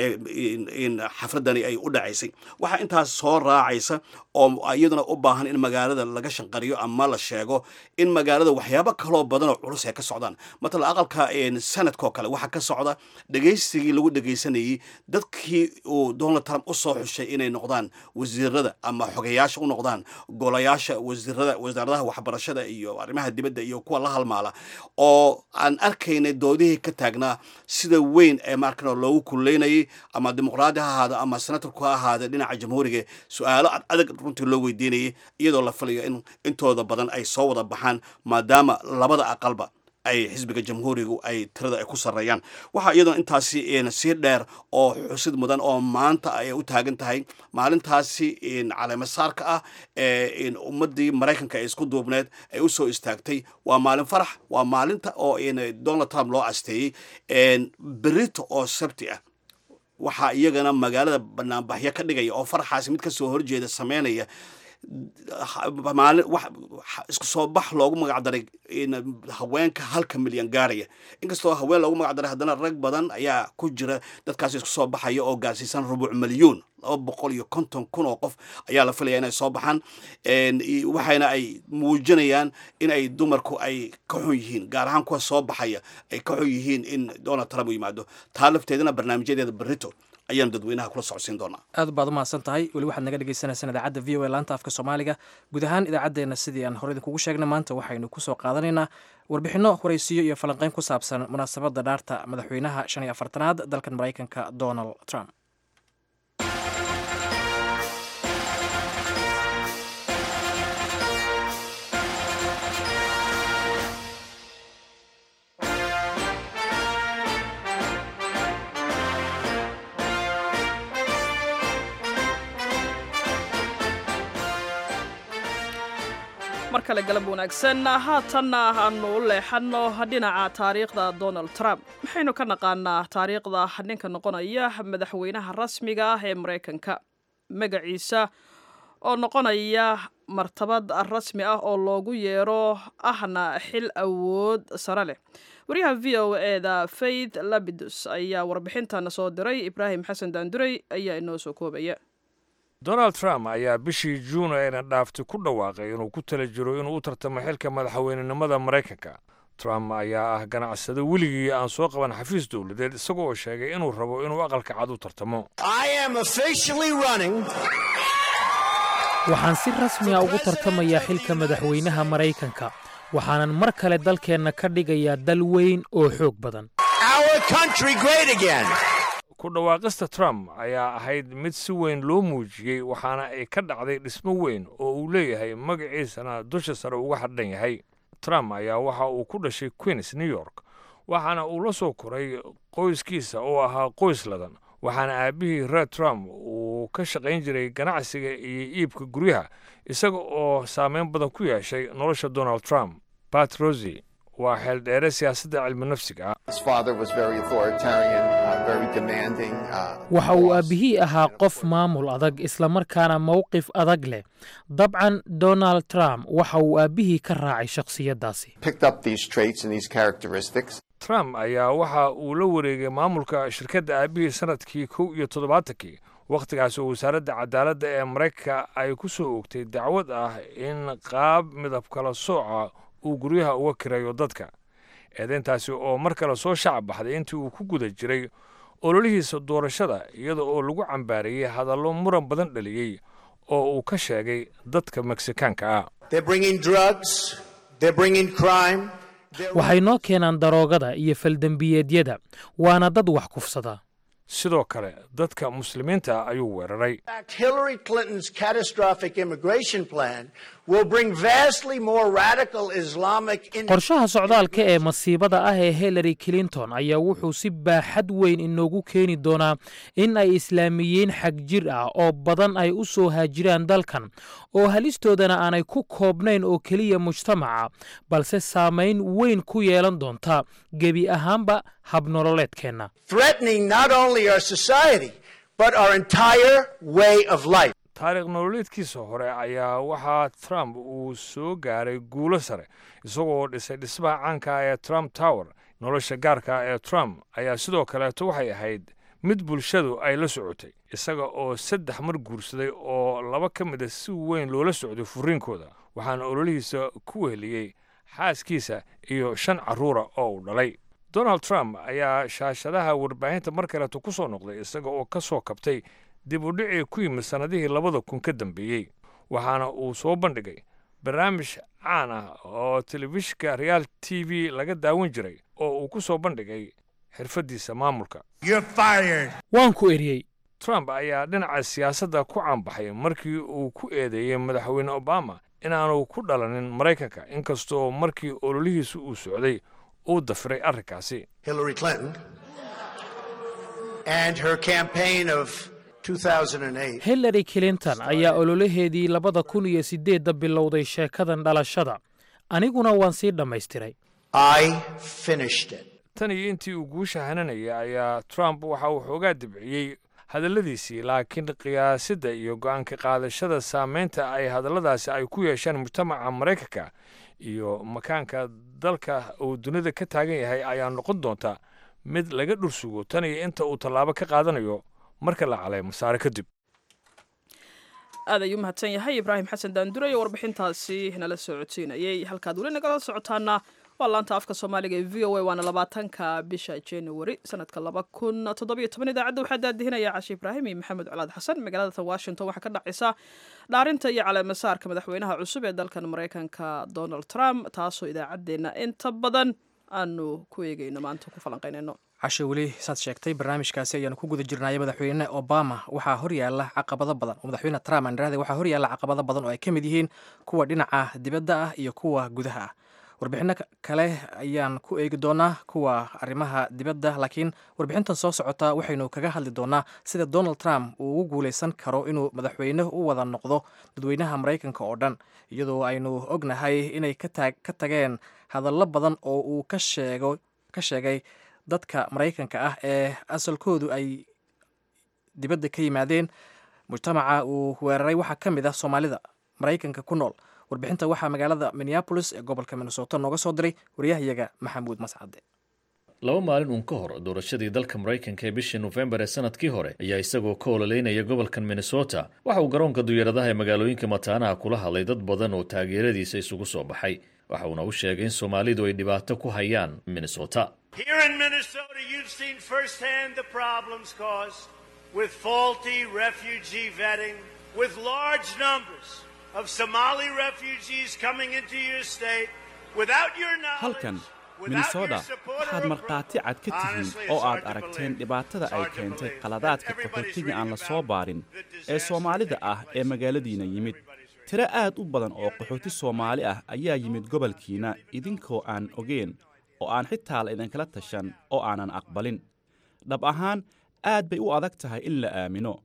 xafladani ay u dhacaysay waxaa intaas soo raacaysa oo iyaduna u baahan in magaalada laga shanqariyo ama la sheego in magaalada waxyaabo kaloo badan oo culus ay ka socdaan matala aqalka sanadkoo kale waxaa ka socda dhegaysigii lagu dhegaysanayay dadkii uu donald trump u soo xushay inay noqdaan wasiirada ama xogeyaasha u noqdaan golayaasha wasiirada wasaaradaha waxbarashada iyo arrimaha dibadda iyo kuwa la halmaala oo aan arkaynay doodihii ka taagnaa sida weyn ee markan loogu kuleynayay ama dimuqraadi ha ahaado ama senatorku ha ahaade dhinaca jamhuuriga su-aalo adag runtii loo weydiinayay iyadoo la filayo in intooda badan ay soo wada baxaan maadaama labada aqalba ay xisbiga jamhuurigu ay tirada ay ku sarreeyaan waxaa iyadoo intaasi sii dheer oo xusid mudan oo maanta ay u taagan tahay maalintaasi caleemasaarka ah ee ummadii maraykanka ee isku duubneed ay u soo istaagtay waa maalin farax waa maalinta oo donald trump loo asteeyey berito oo sabti ah waxaa iyagana magaalada banaanbaxyo ka dhigaya oo faraxaasi mid kasoo horjeeda sameynaya maalin isku soo bax loogu magac daray haweenka halka milyan gaaraya inkastoo haween loogu magac daray haddana rag badan ayaa ku jira dadkaas isku soo baxaya oo gaarsiisan rubuc milyuun laba boqol iyo konton kun oo qof ayaa la filaya inay soo baxaan waxayna ay muujinayaan in ay dumarku ay ka xun yihiin gaar ahaan kuwa soo baxaya ay ka xun yihiin in donald trump u yimaado taa lafteedana barnaamijyadeeda berito ayaanu dadweynaha kula socodsiin doonaa aad baad umahadsan tahay weli waxaad naga dhegeysaneysaan idaacadda v o a laanta afka soomaaliga guud ahaan idaacaddeenna sidii aan hore idinkugu sheegnay maanta waxaynu kusoo qaadanaynaa warbixinno horeysiyo iyo falanqeyn ku saabsan munaasabadda dhaarta madaxweynaha shan iyo afartanaad dalkan maraykanka donald trump mar kale galab wanaagsan haatanna aanu u leexanno dhinaca taariikhda donald trump maxaynu ka naqaanaa taariikhda ninka noqonaya madaxweynaha rasmiga ah ee maraykanka magaciisa oo noqonaya martabad rasmi ah oo loogu yeero ahna xil awood sare leh wariyaha v o eda faith labidus ayaa warbixintan soo diray ibraahim xasan daanduray ayaa inoo soo koobaya donald trump ayaa bishii juun ayna dhaaftay ku dhawaaqay inuu ku tala jiro inuu u tartamo xilka madaxweynenimada maraykanka trump ayaa ah ganacsado weligii aan soo qaban xafiis dowladeed isagoo sheegay inuu rabo inuu aqalka cad u tartamo waxaan si rasmiga ugu tartamayaa xilka madaxweynaha maraykanka waxaanan mar kale dalkeenna ka dhigayaa dal weyn oo xoog badan ku dhawaaqista trump ayaa ahayd mid si weyn loo muujiyey waxaana ay ka dhacday dhismo weyn oo uu leeyahay magaciisana dusha sare uga hadhan yahay trump ayaa waxa uu ku dhashay queens new york waxaana uu la soo koray qoyskiisa oo ahaa qoys ladan waxaana aabbihii reer trump uu ka shaqayn jiray ganacsiga iyo iibka guryaha isaga oo saameyn badan ku yeeshay nolosha donald trump bat rosi waa xeeldheere siyaasadda cilmi nafsiga waxa uu aabbihii ahaa qof maamul adag islamarkaana mowqif adag leh dabcan donald trump waxa uu aabbihii ka raacay shakhsiyaddaasi trump ayaa waxa uu la wareegay maamulka shirkadda aabbihii sannadkii kow iyo toddobaatankii wakhtigaas oo wasaaradda cadaaladda ee maraykanka ay ku soo oogtay dacwad ah in qaab midab kala sooca uu guryaha uga kirayo dadka eedayntaasi oo mar kale soo shacab baxday intii uu ku guda jiray ololihiisa doorashada iyada oo lagu cambaariyey hadallo muran badan dhaliyey oo uu ka sheegay dadka meksikaanka ah waxay noo keenaan daroogada iyo faldembiyeedyada waana dad wax kufsada sidoo kale dadka muslimiinta ayuu weeraray Hillary Clinton's catastrophic immigration plan will bring vastly more radical Islamic qorshaha socdaalka ee masiibada ah ee hillary clinton ayaa wuxuu si baaxad weyn inoogu keeni doonaa in ay islaamiyiin xag jir ah oo badan ay u soo haajiraan dalkan oo halistoodana aanay ku koobnayn oo keliya mujtamaca balse saamayn weyn ku yeelan doonta gebi ahaanba habnololeedkeenna threatening not only our society but our entire way of life. taariikh nololeedkiisa hore ayaa waxaa trump uu soo gaaray guulo sare isagoo dhisay dhismaha caanka ah ee trump tower nolosha gaarka ah ee trump ayaa sidoo kaleeto waxay ahayd mid bulshadu ay la socotay isaga oo saddex mar guursaday oo laba ka mid a si weyn loola socday furiinkooda waxaana ololihiisa ku weheliyey xaaskiisa iyo shan carruura oo uu dhalay donald trump ayaa shaashadaha warbaahinta mar kaleeto ku soo noqday isaga oo ka soo kabtay dib u dhicii ku yimid sannadihii labada kun ka dambeeyey waxaana uu soo bandhigay barnaamij caan ah oo telefishinka real t v laga daawan jiray oo uu ku soo bandhigay xirfaddiisa maamulka waan ku eriyey trump ayaa dhinaca siyaasadda ku caanbaxay markii uu ku eedeeyey madaxweyne obama inaanu ku dhalanin maraykanka inkastoo markii ololihiisu uu socday uu dafiray arrinkaasi Hillary Clinton and her campaign of 2008 hillary clinton ayaa ololaheedii labada kun iyo siddeedda bilowday sheekadan dhalashada aniguna waan sii dhammaystiray I finished it. tan iyo intii uu guusha hananayay ayaa trump waxa uu xoogaa dibciyey hadalladiisii laakiin qiyaasidda iyo go'aanka qaadashada saamaynta ay hadalladaasi ay ku yeesheen mujtamaca maraykanka iyo makaanka dalka uu dunida ka taagan yahay ayaa noqon doonta mid laga dhursugo tan iyo inta uu tallaabo ka qaadanayo marka la caleemo saare kadib aad ayuu mahadsan yahay ibraahim xasan daandure iyo warbixintaasi nala socodsiinayay halkaad weli nagala socotaana waa laanta afka soomaaliga ee v o a waana labaatanka bisha january sanadka laba kun toddobiyo toban idaacadda waxaa daadihinaya cashe ibraahim iyo maxamed colaad xasan magaalada washington waxaa ka dhacaysa dhaarinta iyo caleemasaarka madaxweynaha cusub ee dalkan maraykanka donald trump taasoo idaacaddeenna inta badan aanu ku eegayno maanta ku falanqaynayno cashe weli saad sheegtay barnaamijkaasi ayaanu ku guda jirnaya madaxweyne obama waxaa horyaala caqabado badan oo madaxweyne trump aan irahday waxaa horyaala caqabado badan oo ay ka mid yihiin kuwa dhinaca dibadda ah iyo kuwa gudaha ah warbixino kale ayaan ku eegi doonaa kuwa arrimaha dibadda laakiin warbixintan soo socota waxaynu kaga hadli doonaa sida donald trump uu ugu guuleysan karo inuu madaxweyne u wada noqdo dadweynaha maraykanka oo dhan iyadoo aynu ognahay inay ka tageen hadallo badan oo uu ka sheego ka sheegay dadka maraykanka ah ee asalkoodu ay dibadda ka yimaadeen mujtamaca uu weeraray waxaa ka mid ah soomaalida maraykanka ku nool warbixinta waxaa magaalada minneabolis ee gobolka minnesota nooga soo diray waryahayaga maxamuud mascade laba maalin uun ka hor doorashadii dalka maraykanka ee bishii nofembar ee sanadkii hore ayaa isagoo ka ololeynaya gobolkan minnesota waxa uu garoonka duyaeradaha ee magaalooyinka mataanaha kula hadlay dad badan oo taageeradiisa isugu soo baxay waxa uuna u sheegay in soomaalidu ay dhibaato ku hayaan minnesota Here in Minnesota, you've seen firsthand the problems caused with faulty refugee vetting, with large numbers of Somali refugees coming into your state without your knowledge. halkan minnesota waxaad markhaati cad ka tihiin oo aad aragteen dhibaatada ay keentay qaladaadka qaxootiga aan la soo baarin ee soomaalida ah ee magaaladiina yimid tiro aad u badan oo qaxooti soomaali ah ayaa yimid gobolkiina idinkoo aan ogeen oo aan xitaa la idinkala tashan oo aanan aqbalin dhab ahaan aad bay u adag tahay in la aamino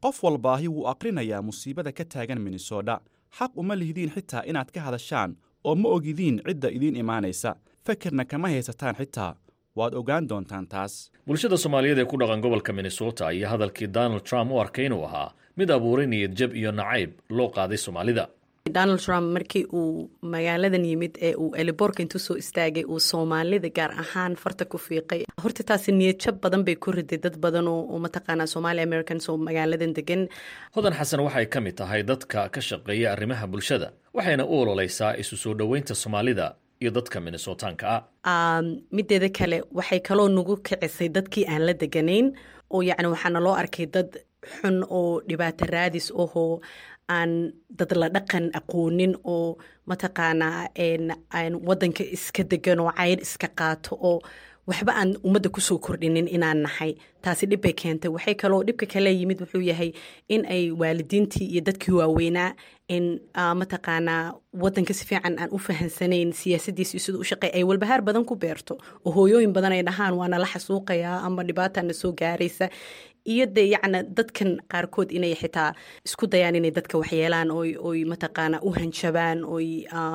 qof walbaahi wuu aqrinayaa musiibada ka taagan minnesota xaq uma lihdiin xitaa inaad ka hadashaan oo ma ogidiin cidda idiin imaanaysa fekerna kama haysataan xitaa waad ogaan doontaan taas bulshada soomaaliyeed ee ku dhaqan gobolka minnesota ayaa hadalkii donald trump u arkay inuu ahaa mid abuuray niyad jab iyo nacayb loo qaaday soomaalida donald trump markii uu magaaladan yimid ee uu eliborka intuu soo istaagay uu soomaalida gaar ahaan farta ku fiiqay horta taasi niyadjab badan bay ku riday dad badan oo mataqaanaa somali americans oo magaaladan degan hodan xasan waxay ka mid tahay dadka ka shaqeeya arrimaha bulshada waxayna u ololeysaa isu soo dhoweynta soomaalida iyo dadka minnesotaanka ah mideeda kale waxay kaloo nagu kicisay dadkii aan la deganayn oo yacni waxaana loo arkay dad xun oo dhibaato raadis ahoo aan dad la dhaqan aqoonin oo mataqaanaa aan wadanka iska degan oo cayr iska qaato oo waxba aan ummadda kusoo kordhinin inaan nahay taasi dhib bay keentay waxay kaloo dhibka kale yimid wuxuu yahay in ay waalidiintii iyo dadkii waaweynaa in mataqaanaa wadanka si fiican aan u fahansanayn siyaasadiisi siduu u shaqey ay walbahaar badan ku beerto oo hooyooyin badan ay dhahaan waa nala xasuuqayaa ama dhibaatana soo gaaraysa iyo de yacna dadkan qaarkood inay xitaa isku dayaan inay dadka waxyeelaan oy oy mataqaana u hanjabaan oy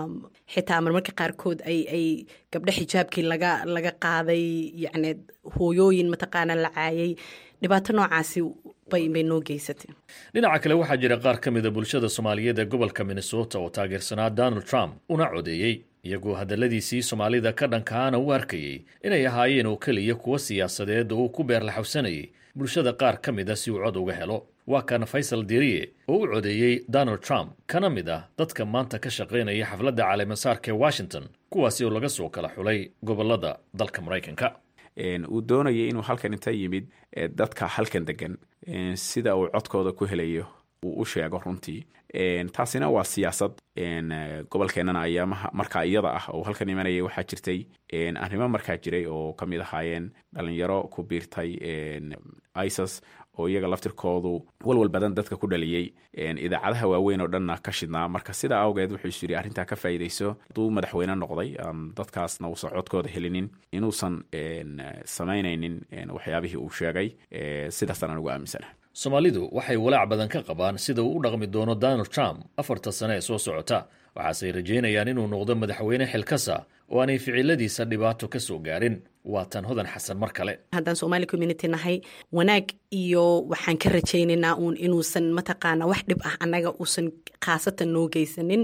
xitaa marmarka qaarkood ay ay gabdho xijaabkii laga laga qaaday yacni hooyooyin mataqaana la caayay dhibaato noocaasi bay bay noo geysatay dhinaca kale waxaa jira qaar ka mida bulshada soomaaliyeed ee gobolka minnesota oo taageersanaa donald trump una codeeyey iyagoo hadalladiisii soomaalida ka dhankaana u arkayey inay ahaayeen oo keliya kuwa siyaasadeed oo uu ku beerlaxawsanayay bulshada qaar ka mid a si uu cod uga helo waa kan faysal diriye oo u codeeyey donald trump kana mid ah dadka maanta ka shaqaynaya xafladda caleemasaarka ee washington kuwaasi oo laga soo kala xulay gobolada dalka maraykanka uu doonayay inuu halkan inta yimid dadka halkan degan sida uu codkooda ku helayo uu u sheego runtii taasina waa siyaasad gobolkeenana ayaamaha markaa iyada ah oo halkan imanayay waxaa jirtay arrimo markaa jiray oo ka mid ahaayeen dhalinyaro ku biirtay isis oo iyaga laftirkoodu walwal badan dadka ku dhaliyey idaacadaha waaweyn oo dhanna ka shidnaa marka sidaa awgeed wuxuu is yidhi arrintaa ka faa'iidayso hadduu madaxweyne noqday aan dadkaasna uusan codkooda helinin inuusan samaynaynin waxyaabihii uu sheegay sidaasaan anugu aaminsana soomaalidu waxay walaac badan ka qabaan sida uu u dhaqmi doono donald trump afarta sane ee soo socota waxaasey rajaynayaan inuu noqdo madaxweyne xilkasa oo aanay ficiladiisa dhibaato ka soo gaarin waa tan hodan xasan mar kale haddaan somaali community nahay wanaag iyo waxaan ka rajaynaynaa uun inuusan mataqaana wax dhib ah annaga uusan khaasatan noo geysanin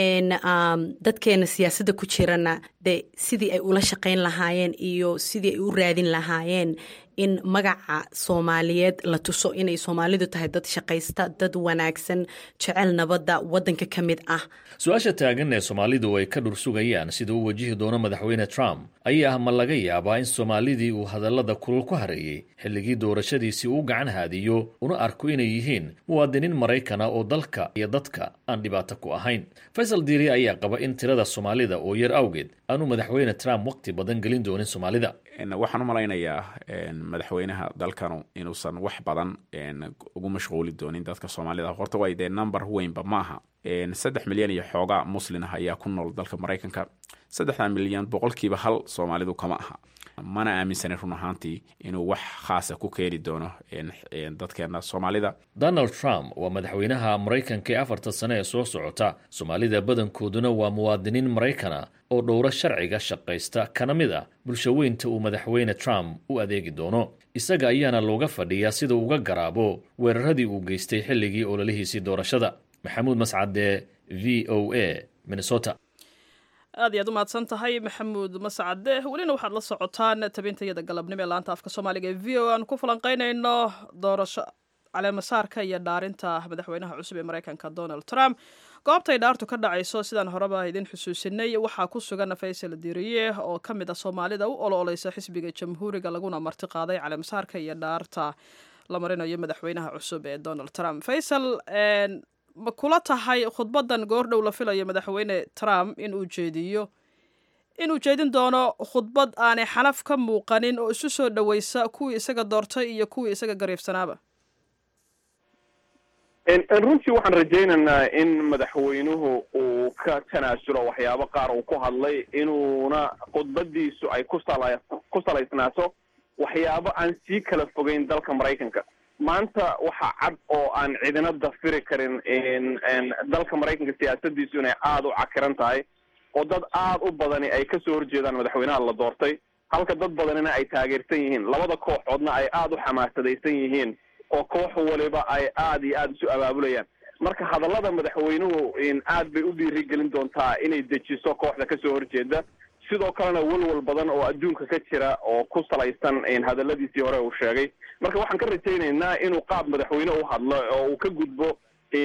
dadkeena siyaasadda ku jirana de sidii ay ula shaqayn lahaayeen iyo sidii ay u raadin lahaayeen in magaca soomaaliyeed la tuso inay soomaalidu tahay dad shaqaysta dad wanaagsan jecel nabadda waddanka ka mid ah su-aasha taagan ee soomaalidu ay ka dhursugayaan sida uu wajihi doono madaxweyne trump ayaa ah ma laga yaabaa in soomaalidii uu hadallada kulul ku hareeyey xilligii doorashadiisii uu gacan haadiyo una arko inay yihiin muwaadiniin maraykana oo dalka iyo dadka aan dhibaato ku ahayn faysal diiri ayaa qaba in tirada soomaalida oo yar awgeed aanu madaxweyne trump waqti badan gelin doonin soomaalida waxaan u malaynayaa madaxweynaha dalkanu inuusan wax badan ugu mashquuli doonin dadka soomaalida horta way dee number weynba maaha saddex milyan iyo xoogaa muslin ah ayaa ku nool dalka maraykanka saddexda milyan boqolkiiba hal soomaalidu kama aha mana aaminsanin run ahaantii inuu wax khaasa ku keeni doono dadkeena soomaalida donald trump waa madaxweynaha maraykanka ee afarta sane ee soo socota soomaalida badankooduna waa muwaadiniin maraykana oo dhowro sharciga shaqaysta kana mid ah bulshaweynta uu madaxweyne trump u adeegi doono isaga ayaana looga fadhiyaa sida uga garaabo weeraradii uu geystay xilligii ololihiisii doorashada maxamuud mascade v o a minnesota aad iyo aad u mahadsan tahay maxamuud mascade welina waxaad la socotaan tabintayada galabnimo ee laanta afka soomaaliga ee v o aan ku falanqeynayno doorasho caleemasaarka iyo dhaarinta madaxweynaha cusub ee maraykanka donald trump goobtay dhaartu ka dhacayso sidaan horeba idin xusuusinay waxaa ku sugan faysal diriye oo ka mid ah soomaalida u ololeysa xisbiga jamhuuriga laguna marti qaaday caleemasaarka iyo dhaarta la marinayo madaxweynaha cusub ee donald trump faysal ma kula tahay khudbadan goordhow la filayo madaxweyne trump in uu jeediyo inuu jeedin doono khudbad aanay xanaf ka muuqanin oo isu soo dhoweysa kuwii isaga doortay iyo kuwii isaga gariifsanaaba runtii waxaan rajaynaynaa in madaxweynuhu uu ka tanaasulo waxyaabo qaar uu ku hadlay inuuna khudbadiisu ay ku sala ku salaysnaato waxyaabo aan sii kala fogeyn dalka maraykanka maanta waxaa cad oo aan cidina dafiri karin dalka maraykanka siyaasadiisu inay aada u cakiran tahay oo dad aada u badani ay kasoo horjeedaan madaxweynaha la doortay halka dad badanina ay taageersan yihiin labada kooxoodna ay aada u xamaasadaysan yihiin oo koox waliba ay aada iyo aada isu abaabulayaan marka hadallada madaxweynuhu aad bay u dhiirigelin doontaa inay dejiso kooxda kasoo horjeeda sidoo kalena walwal badan oo adduunka ka jira oo ku salaysan hadaladiisii hore uu sheegay marka waxaan ka rajaynaynaa inuu qaab madaxweyne u hadlo oo uu ka gudbo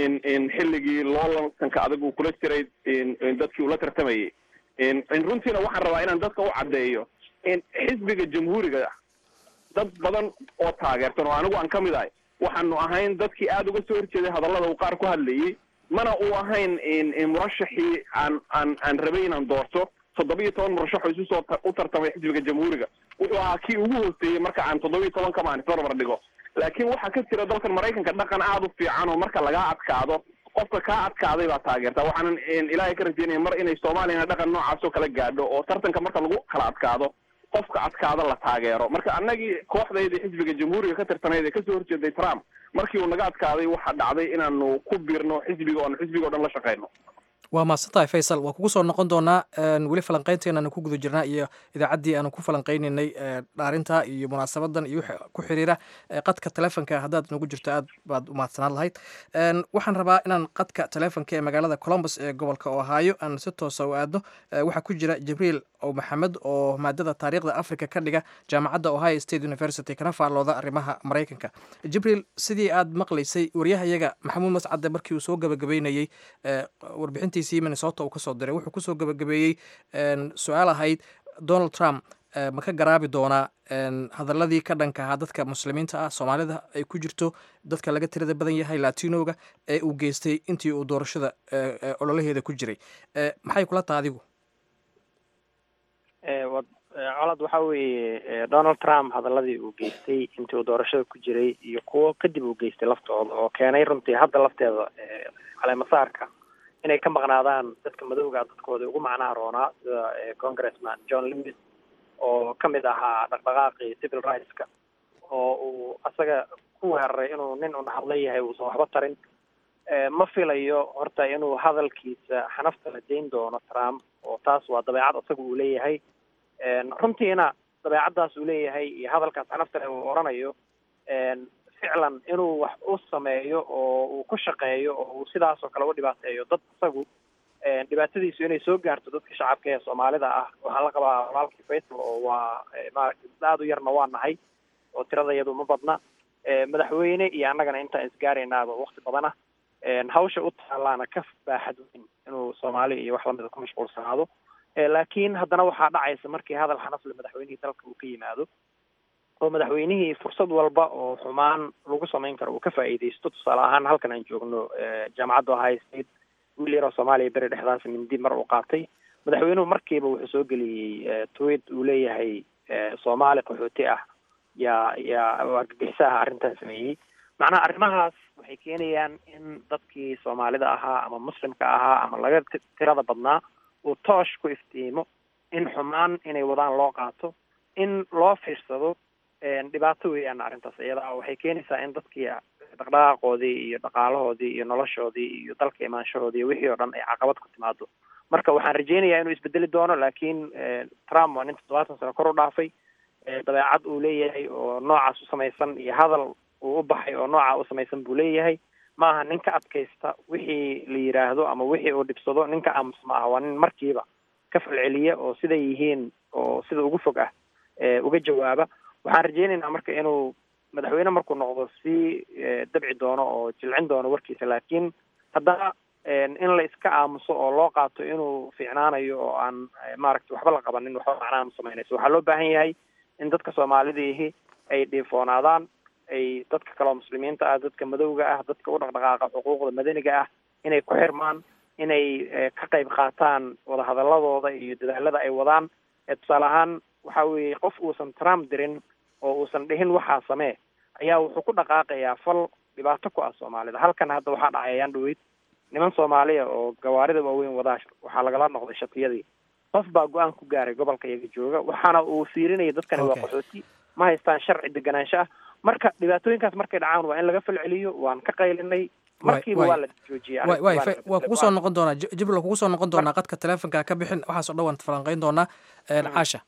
xilligii loolansanka adag uu kula jiray dadkii ula tartamayay runtiina waxaan rabaa inaan dadka u caddeeyo xisbiga jamhuuriga dad badan oo taageersan oo anigu aan ka mid ahay waxaanu ahayn dadkii aada uga soo horjeeday hadallada uu qaar ku hadlayay mana uu ahayn murashaxii aan aan aan rabay inaan doorto toddoba iyo toban murashaxoo isu soo u tartamay xisbiga jamhuuriga wuxuu ahaa kii ugu hooseeyey marka aan toddoba iyo toban kamaan isbarbar dhigo laakiin waxaa ka jira dalkan maraykanka dhaqan aada u fiican oo marka lagaa adkaado qofka kaa adkaaday baa taageerta waxaanan ilaahay ka rajeynaya mar inay soomaaliyana dhaqan noocaas oo kala gaadho oo tartanka marka lagu kala adkaado qofka adkaada la taageero marka annagii kooxdayda xisbiga jamhuuriga ka tirtanayd ee kasoo horjeeday trump markii uu naga adkaaday waxaa dhacday inaanu ku biirno xisbiga oanu xisbiga o dhan la shaqeyno waa mahadsantahay faysal waa kugu soo noqon doonaa weli falanqeynteena ku guda jirnaa iyo idaacaddii aanu ku falanqeynaynay dhaarinta iyo munaasabadan iyo wixii ku xiriira qadka telefonka haddaad nagu jirto aad baad u mahadsanaan lahayd waxaan rabaa inaan qadka telefonka ee magaalada colombus ee gobolka ohaayo aan si toosa u aadno waxaa ku jira jibriil ow maxamed oo maadada taariikhda africa ka dhiga jaamacadda ohio state university kana faallooda arrimaha maraykanka jibriil sidii aad maqlaysay waryahayaga maxamuud mascadde markii uu soo gabagabeynayey warbixintii minnesota uu kasoo diray wuxuu kusoo gabagabeeyey su-aal ahayd donald trump ma ka garaabi doonaa hadaladii ka dhanka ahaa dadka muslimiinta ah soomaalida ay ku jirto dadka laga tirada badan yahay latinoga ee uu geystay intii uu doorashada ololaheeda ku jiray maxay kula taha adigu colad waxa weeye donald trump hadaladii uu geystay intii uu doorashada ku jiray iyo kuwo kadib uu geystay laftooda oo keenay runtii hadda lafteeda caleemasaarka inay ka maqnaadaan dadka madowga dadkooda ugu macnaha roonaa sida congressman john lewis oo ka mid ahaa dhaqdhaqaaqii civil rightska oo uu asaga ku weeraray inuu nin un hadla yahay uusan waxba tarin ma filayo horta inuu hadalkiisa xanafta la dayn doono trump oo taas waa dabeecad asaga uu leeyahay runtiina dabeecaddaas uu leeyahay iyo hadalkaas xanaftale uu oranayo ficlan inuu wax u sameeyo oo uu ku shaqeeyo oo uu sidaas oo kale u dhibaateeyo dad isagu dhibaatadiisu inay soo gaarto dadka shacabka ee soomaalida ah waxaa la qabaa walaalkii faysal oo waa maaragtay aada u yarna waa nahay oo tirada iyadu ma badna madaxweyne iyo annagana intaan isgaaraynaaba wakti badana hawsha u taalaana ka baaxad weyn inuu soomaali iyo wax lamida ku mashquulsanaado laakiin haddana waxaa dhacaysa markii hadal xanafle madaxweynihii dalka uu ka yimaado oo madaxweynihii fursad walba oo xumaan lagu samayn karo uu ka faa'iidaysto tusaale ahaan halkan aan joogno jaamacadda ohio state wiil yaroo soomaaliya beri dhexdaas mindi mar uu qaatay madaxweynuhu markiiba wuxuu soo geliyey tweet uu leeyahay soomaali qaxooti ah yaa yaa argagixisaha arrintan sameeyey macnaha arrimahaas waxay keenayaan in dadkii soomaalida ahaa ama muslimka ahaa ama laga tirada badnaa uu toosh ku iftiimo in xumaan inay wadaan loo qaato in loo fiirsado dhibaato weeyaan arrintaas iyada ah waxay keenaysaa in dadkii dhaqdhaqaaqoodii iyo dhaqaalahoodii iyo noloshoodii iyo dalka imaanshahoodii iyo wixii oo dhan ay caqabad ku timaado marka waxaan rajeynayaa inuu isbedeli doono laakiin trump waa nin toddobaatan sano kor u dhaafay dabeecad uu leeyahay oo noocaas u samaysan iyo hadal uu u baxay oo nooca u samaysan buu leeyahay ma aha nin ka adkaysta wixii la yidhaahdo ama wixii uu dhibsado ninka aamus ma aha waa nin markiiba ka falceliya oo siday yihiin oo sida ugu fog ah uga jawaaba waxaan rajeynaynaa marka inuu madaxweyne markuu noqdo sii dabci doono oo jilcin doono warkiisa laakiin haddana in la iska aamuso oo loo qaato inuu fiicnaanayo oo aan maaragtay waxba la qabanin waxba macnaha ma samaynayso waxaa loo baahan yahay in dadka soomaalidiihi ay dhiifoonaadaan ay dadka kaleo muslimiinta ah dadka madowga ah dadka u dhaqdhaqaaqa xuquuqda madaniga ah inay ku xirmaan inay ka qayb qaataan wadahadaladooda iyo dadaalada ay wadaan tusaale ahaan waxa weeye qof uusan trump dirin oo uusan dhihin waxaa samee ayaa wuxuu ku dhaqaaqayaa fal dhibaato ku ah soomaalida halkan hadda waxaa dhacayaan dhaweyd niman soomaaliya oo gawaarida waaweyn wadaa waxaa lagala noqday shatiyadii qof baa go-aan ku gaaray gobolka iyaga jooga waxaana uu fiirinaya dadkani waa qaxooti ma haystaan sharci deganaansho ah marka dhibaatooyinkaas markay dhacaan waa in laga falceliyo waan ka qaylinay markiiba waa la joojiyay way way waa kugu soo noqon doonaa jibril kugu soo noqon doonaa qadka teleefonka ka bixin waxaasoo dhan waan falanqayn doonaa caasha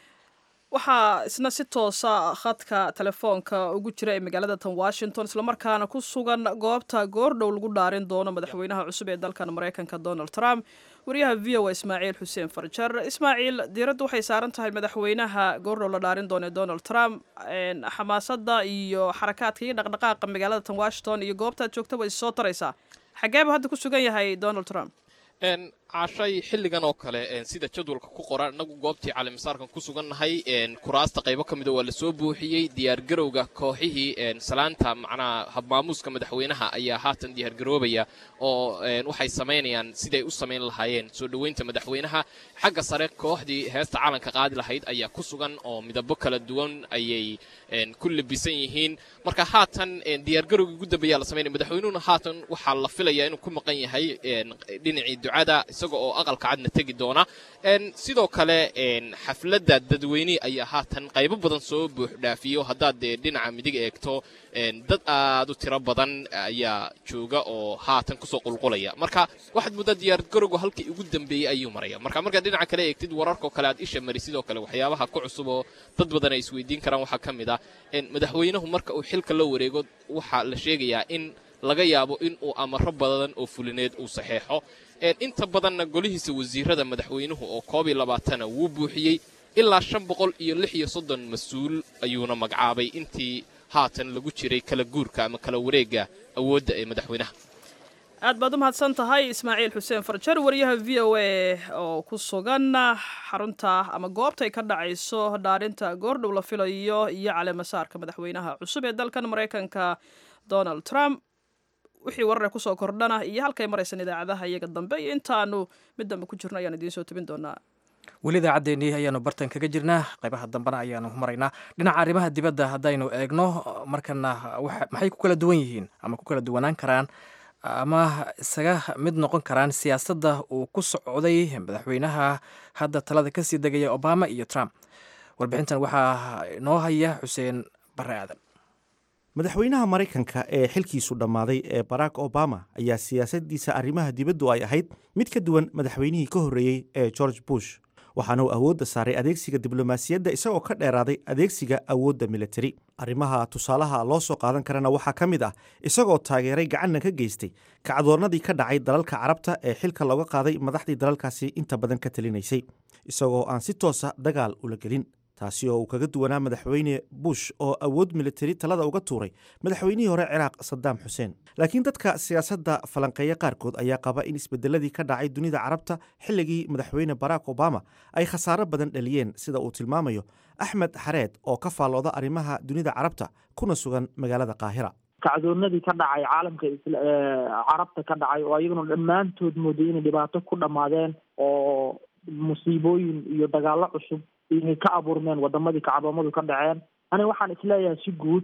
waxaa isna si toosa khadka telefoonka ugu jira ee magaalada tan washington islamarkaana ku sugan goobta goordhow lagu dhaarin doono madaxweynaha cusub ee dalkan maraykanka donald trump wariyaha v o a ismaaciil xuseen farjar ismaaciil diiradda waxay saaran tahay madaxweynaha goordhow la dhaarin doono ee donald trump xamaasada iyo xarakaadka iyo dhaqdhaqaaqa magaalada tan washington iyo goobtaad joogta way soo taraysaa xageeba hadda ku sugan yahay donald trump caashay xilligan oo kale sida jadwalka ku qoran innagu goobtii calimasaarkan ku sugannahay kuraasta qaybo ka mida waa la soo buuxiyey diyaargarowga kooxihii salaanta macnaha habmaamuuska madaxweynaha ayaa haatan diyaargaroobaya oo waxay samaynayaan siday u samayn lahaayeen soo dhoweynta madaxweynaha xagga sare kooxdii heesta calanka qaadi lahayd ayaa ku sugan oo midabo kala duwan ayay ku labisan yihiin marka haatan diyaargarowgii ugu dambeeyaa la samaynaya madaxweynuhuna haatan waxaa la filayaa inuu ku maqan yahay dhinacii ducada isaga oo aqalka cadna tegi doona sidoo kale xafladda dadweyne ayaa haatan qaybo badan soo buuxdhaafiyo haddaad dee dhinaca midig eegto dad aad u tiro badan ayaa jooga oo haatan kusoo qulqulaya marka waxaad muddaa diyaargarowga halkii ugu dambeeyey ayuu maraya marka markaad dhinaca kale eegtid wararkao kale aad isha mari sidoo kale waxyaabaha ku cusub oo dad badan ay isweydiin karaan waxaa ka mid ah madaxweynuhu marka uu xilka la wareego waxaa la sheegayaa in laga yaabo in uu amaro badan oo fulineed uu saxeexo inta badanna golihiisa wasiirada madaxweynuhu oo koob iyo labaatana wuu buuxiyey ilaa shan boqol iyo lix iyo soddon mas-uul ayuuna magacaabay intii haatan lagu jiray kala guurka ama kala wareegga awoodda ee madaxweynaha aad baad u mahadsan tahay ismaaciil xuseen farjar wariyaha v o a oo ku sugan xarunta ama goobtay ka dhacayso dhaarinta goordhow la filayo iyo caleemasaarka madaxweynaha cusub ee dalkan maraykanka donald trump wixii warare kusoo kordhana iyo halkay maraysan idaacadaha iyaga dambe iyo intaanu mid dambe ku jirno ayaan idiin soo tebin doonaa weli idaacaddeenii ayaanu bartan kaga jirnaa qaybaha dambena ayaanu maraynaa dhinaca arrimaha dibadda haddaynu eegno markana maxay ku kala duwan yihiin ama ku kala duwanaan karaan ama isaga mid noqon karaan siyaasadda uu ku socday madaxweynaha hadda talada kasii degaya obama iyo trump warbixintan waxaa inoo haya xuseen bare aadan madaxweynaha maraykanka ee xilkiisu dhammaaday ee barack obama ayaa siyaasaddiisa arrimaha dibaddu ay ahayd mid ka duwan madaxweynihii ka horreeyey ee george bush waxaana uu awoodda saaray adeegsiga diblomaasiyadda isagoo ka dheeraaday adeegsiga awoodda militari arrimaha tusaalaha loo soo qaadan karana waxaa ka mid ah isagoo taageeray gacanna ka geystay kacdoonnadii ka dhacay dalalka carabta ee xilka looga qaaday madaxdii dalalkaasi inta badan ka talinaysay isagoo aan si toosa dagaal ula gelin taasi oo uu kaga duwanaa madaxweyne bush oo awood militari talada uga tuuray madaxweynihii hore ciraaq sadaam xuseen laakiin dadka siyaasadda falanqeeya qaarkood ayaa qaba in isbedeladii ka dhacay dunida carabta xilligii madaxweyne barack obama ay khasaaro badan dhaliyeen sida uu tilmaamayo axmed xareed oo ka faallooda arrimaha dunida carabta kuna sugan magaalada qaahira kacdoonadii ka dhacay caalamka carabta ka dhacay oo ayaguna dhammaantood mooday inay dhibaato ku dhammaadeen oo musiibooyin iyo dagaallo cusub inay ka abuurmeen wadamadii kacdoomadu ka dhaceen aniga waxaan isleeyahay si guud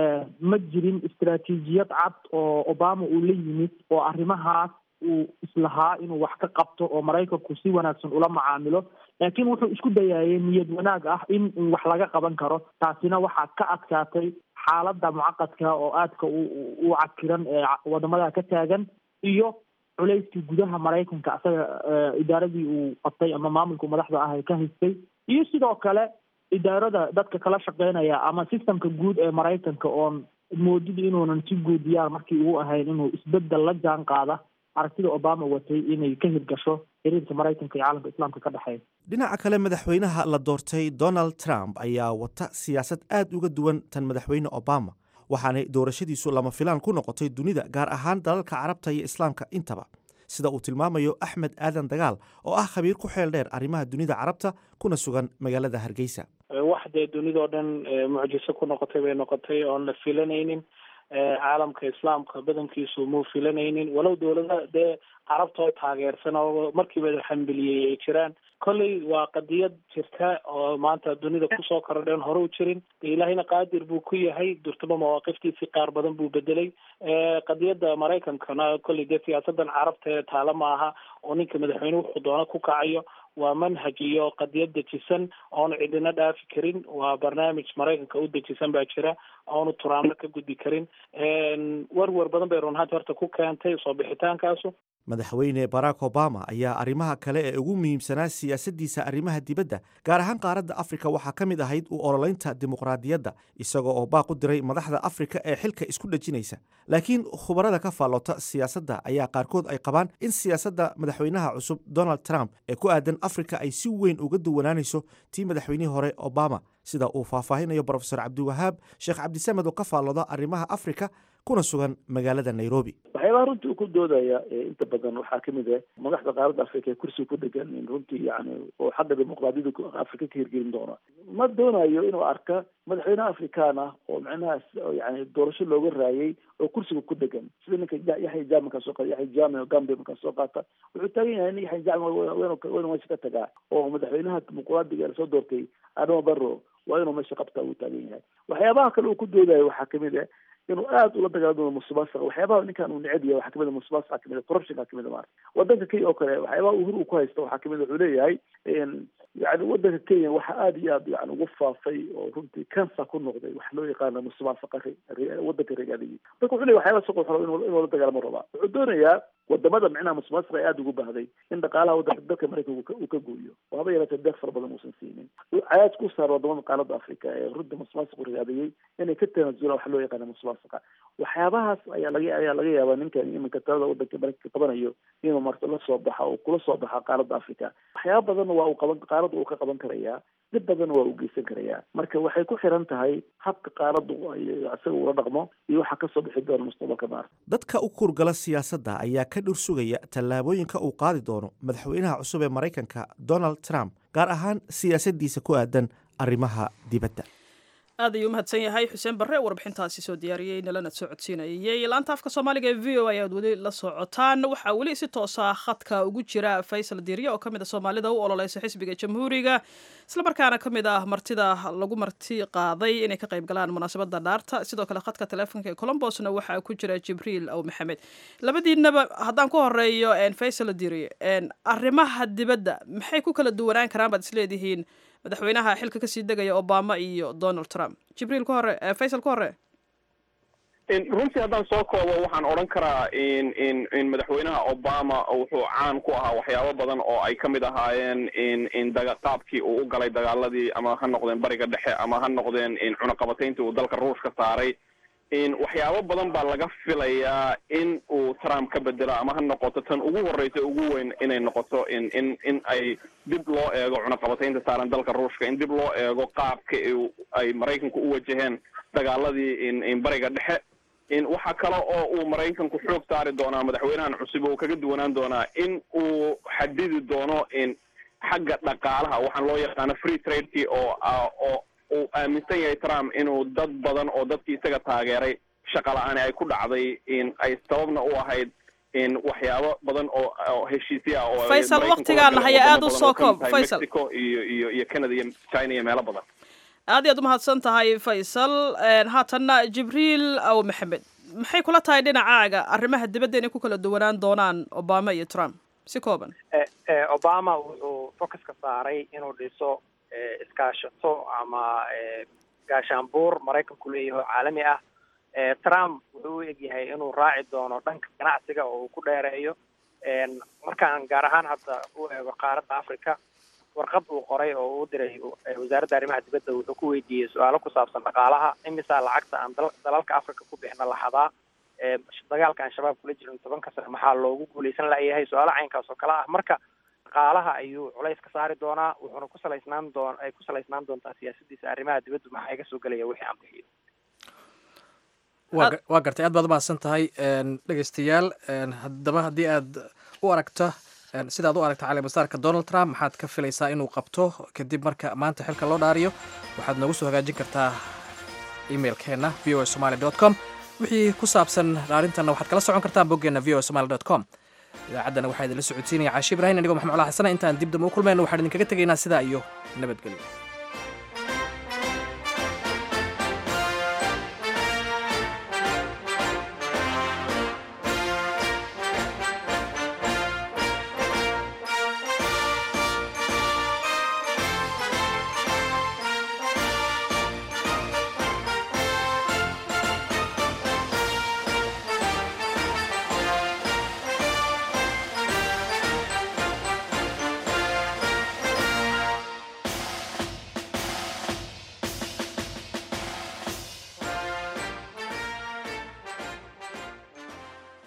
ma jirin istaraatiijiyad cad oo obama uu la yimid oo arrimahaas uu islahaa inuu wax ka qabto oo maraykanku si wanaagsan ula macaamilo laakiin wuxuu isku dayaayay niyad wanaag ah in wax laga qaban karo taasina waxaa ka adkaatay xaaladda mucaqadka oo aadka u cakiran ee wadamada ka taagan iyo culayskii gudaha maraykanka asaga idaaradii uu qabtay ama maamulku madaxda ah ka haystay iyo sidoo kale idaarada dadka kala shaqeynaya ama systemka guud ee maraykanka oon moodid inuunan si guud diyaar markii ugu ahayn inuu isbedel la jaan qaada aragtida obama watay inay ka hirgasho xiriirka maraykanka iyo caalamka islaamka ka dhexeeya dhinaca kale madaxweynaha la doortay donald trump ayaa wata siyaasad aad uga duwan tan madaxweyne obama waxaanay doorashadiisu lama filaan ku noqotay dunida gaar ahaan dalalka carabta iyo islaamka intaba sida uu tilmaamayo axmed aadan dagaal oo ah khabiir ku xeel dheer arrimaha dunida carabta kuna sugan magaalada hargeysa wax dee dunidao dhan mucjiso ku noqotay bay noqotay oon la filanaynin caalamka islaamka badankiisu muu filanaynin walow dowlada dee carabtoo taageersan oo markiiba xambiliyey ay jiraan kolley waa qadiyad jirta oo maanta dunida kusoo korodheen hore u jirin de ilaahayna qaadir buu ku yahay durtaba mawaaqiftiisii qaar badan buu bedelay qadiyadda maraykankana kolley dee siyaasadan carabta ee taala maaha oo ninka madaxweyne wuxuu doona ku kacayo waa manhaj iyo qadiyad dejisan oonu cidina dhaafi karin waa barnaamij maraykanka u dejisan baa jira oonu turaamno ka gudbi karin warwar badan bay runhaanti horta ku keentay soo bixitaankaasu madaxweyne barack obama ayaa arrimaha kale ee ugu muhiimsanaa siyaasaddiisa arrimaha dibadda gaar ahaan qaaradda afrika waxaa ka mid ahayd u ololeynta dimuqraadiyadda isagoo oo baaq u diray madaxda afrika ee xilka isku dhejinaysa laakiin khubarada ka faallota siyaasadda ayaa qaarkood ay qabaan in siyaasadda madaxweynaha cusub donald trump ee ku aadan afrika ay si weyn uga duwanaanayso tii madaxweynihii hore obama sida uu faahfaahinayo brofesor cabdiwahaab sheekh cabdisamed oo ka faalloda arrimaha afrika kuna sugan magaalada nairobi waxyaabaha runtii uu ku doodaya inta badan waxaa kamid ah madaxda qaaradda afrika ee kursiga ku degan runtii yani oo xagga dimuqraadiyada afrika ka hirgelin doona ma doonayo inuu arka madaxweyne afrikaan ah oo micnahaas yani doorasho looga raayay oo kursiga ku degan sida ninka yaxya jame markaa soo qaata yaxya jame oo gambia markaa soo qaata wuxuu taagan yahay nin yaxya jame waynu meesha ka tagaa oo madaxweynaha dimuqraadiga ee lasoo doortay adama barro waa inuu meesha qabtaa uu taagan yahay waxyaabaha kale uu ku doodayo waxaa kamid ah inuu aada ula dagaalamo musuqmaasuqa waxyaabaha ninkan uu neceb yahay waxaa kamid a musuqmaasuqa kamid a corruptionka kamid a maarata wadanka kenya oo kale waxyaabaha uhur uu ku haysta waxaa kamid a wuxuu leeyahay yani wadanka kenya waxaa aada iyo aad yani ugu faafay oo runtii cancer ku noqday waxa loo yaqaana musuqmaasuqa wadanka regaadigi marka wuxuu leeyahy waxyaabaha suqa raba inuu la dagaalamo rabaa wuxuu doonayaa wadamada micnaha musuqmaasuqa ay aada ugu baahday in dhaqaalaha wadanka dalka maraykanka uu ka gooyo oo haba yaraatee deeq fara badan uusan siinin cayaad ku saar wadamada qaaladda afrika ee runtii musuqmaasuqu regaadayay inay ka tanaasulaan waxa loo yaqaana musuqmaasuqa waxyaabahaas ayaa laga ayaa laga yaabaa ninkan iminka talada wadanka maraykanka qabanayo inuu marta la soo baxa oo kula soo baxa qaaradda africa waxyaaba badanna waa uu qaban qaaradda uu ka qaban karayaa dib badanna waa uu geysan karayaa marka waxay ku xiran tahay habka qaaraddu isaga ula dhaqmo iyo waxaa kasoo bixi doona mustaqbalka maarta dadka u kurgala siyaasadda ayaa ka dhur sugaya tallaabooyinka uu qaadi doono madaxweynaha cusub ee maraykanka donald trump gaar ahaan siyaasaddiisa ku aadan arrimaha dibadda aad ayuu umahadsan yahay xuseen barre warbixintaasi soo diyaariyey nalana soo codsiinayay laanta afka soomaaliga ee v o ayaad weli la socotaan waxaa weli si toosa khadka ugu jira faysal diirye oo ka mid a soomaalida u ololeysa xisbiga jamhuuriga islamarkaana ka mid ah martida lagu marti qaaday inay ka qayb galaan munaasabada dhaarta sidoo kale khadka teleefonka ee colombosna waxaa ku jira jibriil aw maxamed labadiinaba haddaan ku horeeyo faysal diirye arrimaha dibadda maxay ku kala duwanaan karaan baad isleedihiin madaxweynaha xilka kasii degaya obama iyo donald trump jibriil ku hore faysal ku hore runtii haddaan soo koobo waxaan odhan karaa in in in madaxweynaha obama wuxuu caan ku ahaa waxyaabo badan oo ay kamid ahaayeen in in daga qaabkii uu u galay dagaaladii ama ha noqdeen bariga dhexe ama ha noqdeen in cunaqabatayntii uu dalka ruushka saaray in waxyaabo badan baa laga filayaa in uu trump ka bedelo ama ha noqoto tan ugu horreysa ugu weyn inay noqoto in in in ay dib loo eego cunaqabataynta saaran dalka ruushka in dib loo eego qaabka ay maraykanku u wajaheen dagaaladii in in bariga dhexe in waxaa kale oo uu maraykanku xoog saari doonaa madaxweynahan cusub uu kaga duwanaan doonaa in uu xadidi doono in xagga dhaqaalaha waxaan loo yaqaano free tradekii oo oo uu aaminsan yahay trump inuu dad badan oo dadkii isaga taageeray shaqa la-aani ay ku dhacday in ay sababna u ahayd in waxyaabo badan oo oo heshiisya ah oo faysal waqtigaan haya aada u soo koob faysal mexico iyo iyo iyo canada iyo china iyo meelo badan aad iyaad umahadsan tahay faysal haatanna jibriil aw maxamed maxay kula tahay dhinacaaga arrimaha dibadda inay ku kala duwanaan doonaan obama iyo trump si kooban obama wuxuu focuska saaray inuu dhiso iskaashato ama gaashaanbuur maraykanku leeyahay oo caalami ah trump wuxuu u egyahay inuu raaci doono dhanka ganacsiga oo uu ku dheereeyo markaan gaar ahaan hadda u eego qaaradda africa warqad uu qoray oo uu diray wasaaradda arrimaha dibadda wuxuu ku weydiiyey su-aalo ku saabsan dhaqaalaha imisaa lacagta aan dalalka africa ku bixina lahadaa dagaalka aan shabaab kula jirin tobanka sano maxaa loogu guuleysan layahay su-aalo caynkaas oo kale ah marka dhaqaalaha ayuu culays ka saari doonaa wuxuuna ku salaysnaan doon ay ku salaysnaan doontaa siyaasadiisa arrimaha dibaddu maxaa iga soo gelaya wixii aan bixiyo waa gartay aad baad umahadsan tahay dhegeystayaal haddaba haddii aad u aragto sidaad u aragta calimasaarka donald trump maxaad ka filaysaa inuu qabto kadib marka maanta xilka loo dhaariyo waxaad noogu soo hagaajin kartaa emailkeenna v o somaly dot com wixii ku saabsan dhaarintanna waxaad kala socon kartaa boggeenna v o somaly dot com idaacaddana waxaa idinla socodsiinaya caashi ibrahin anigoo maxamed cala xasana intaan dib dambe u kulmayno waxaan idinkaga tegaynaa sidaa iyo nabadgelyo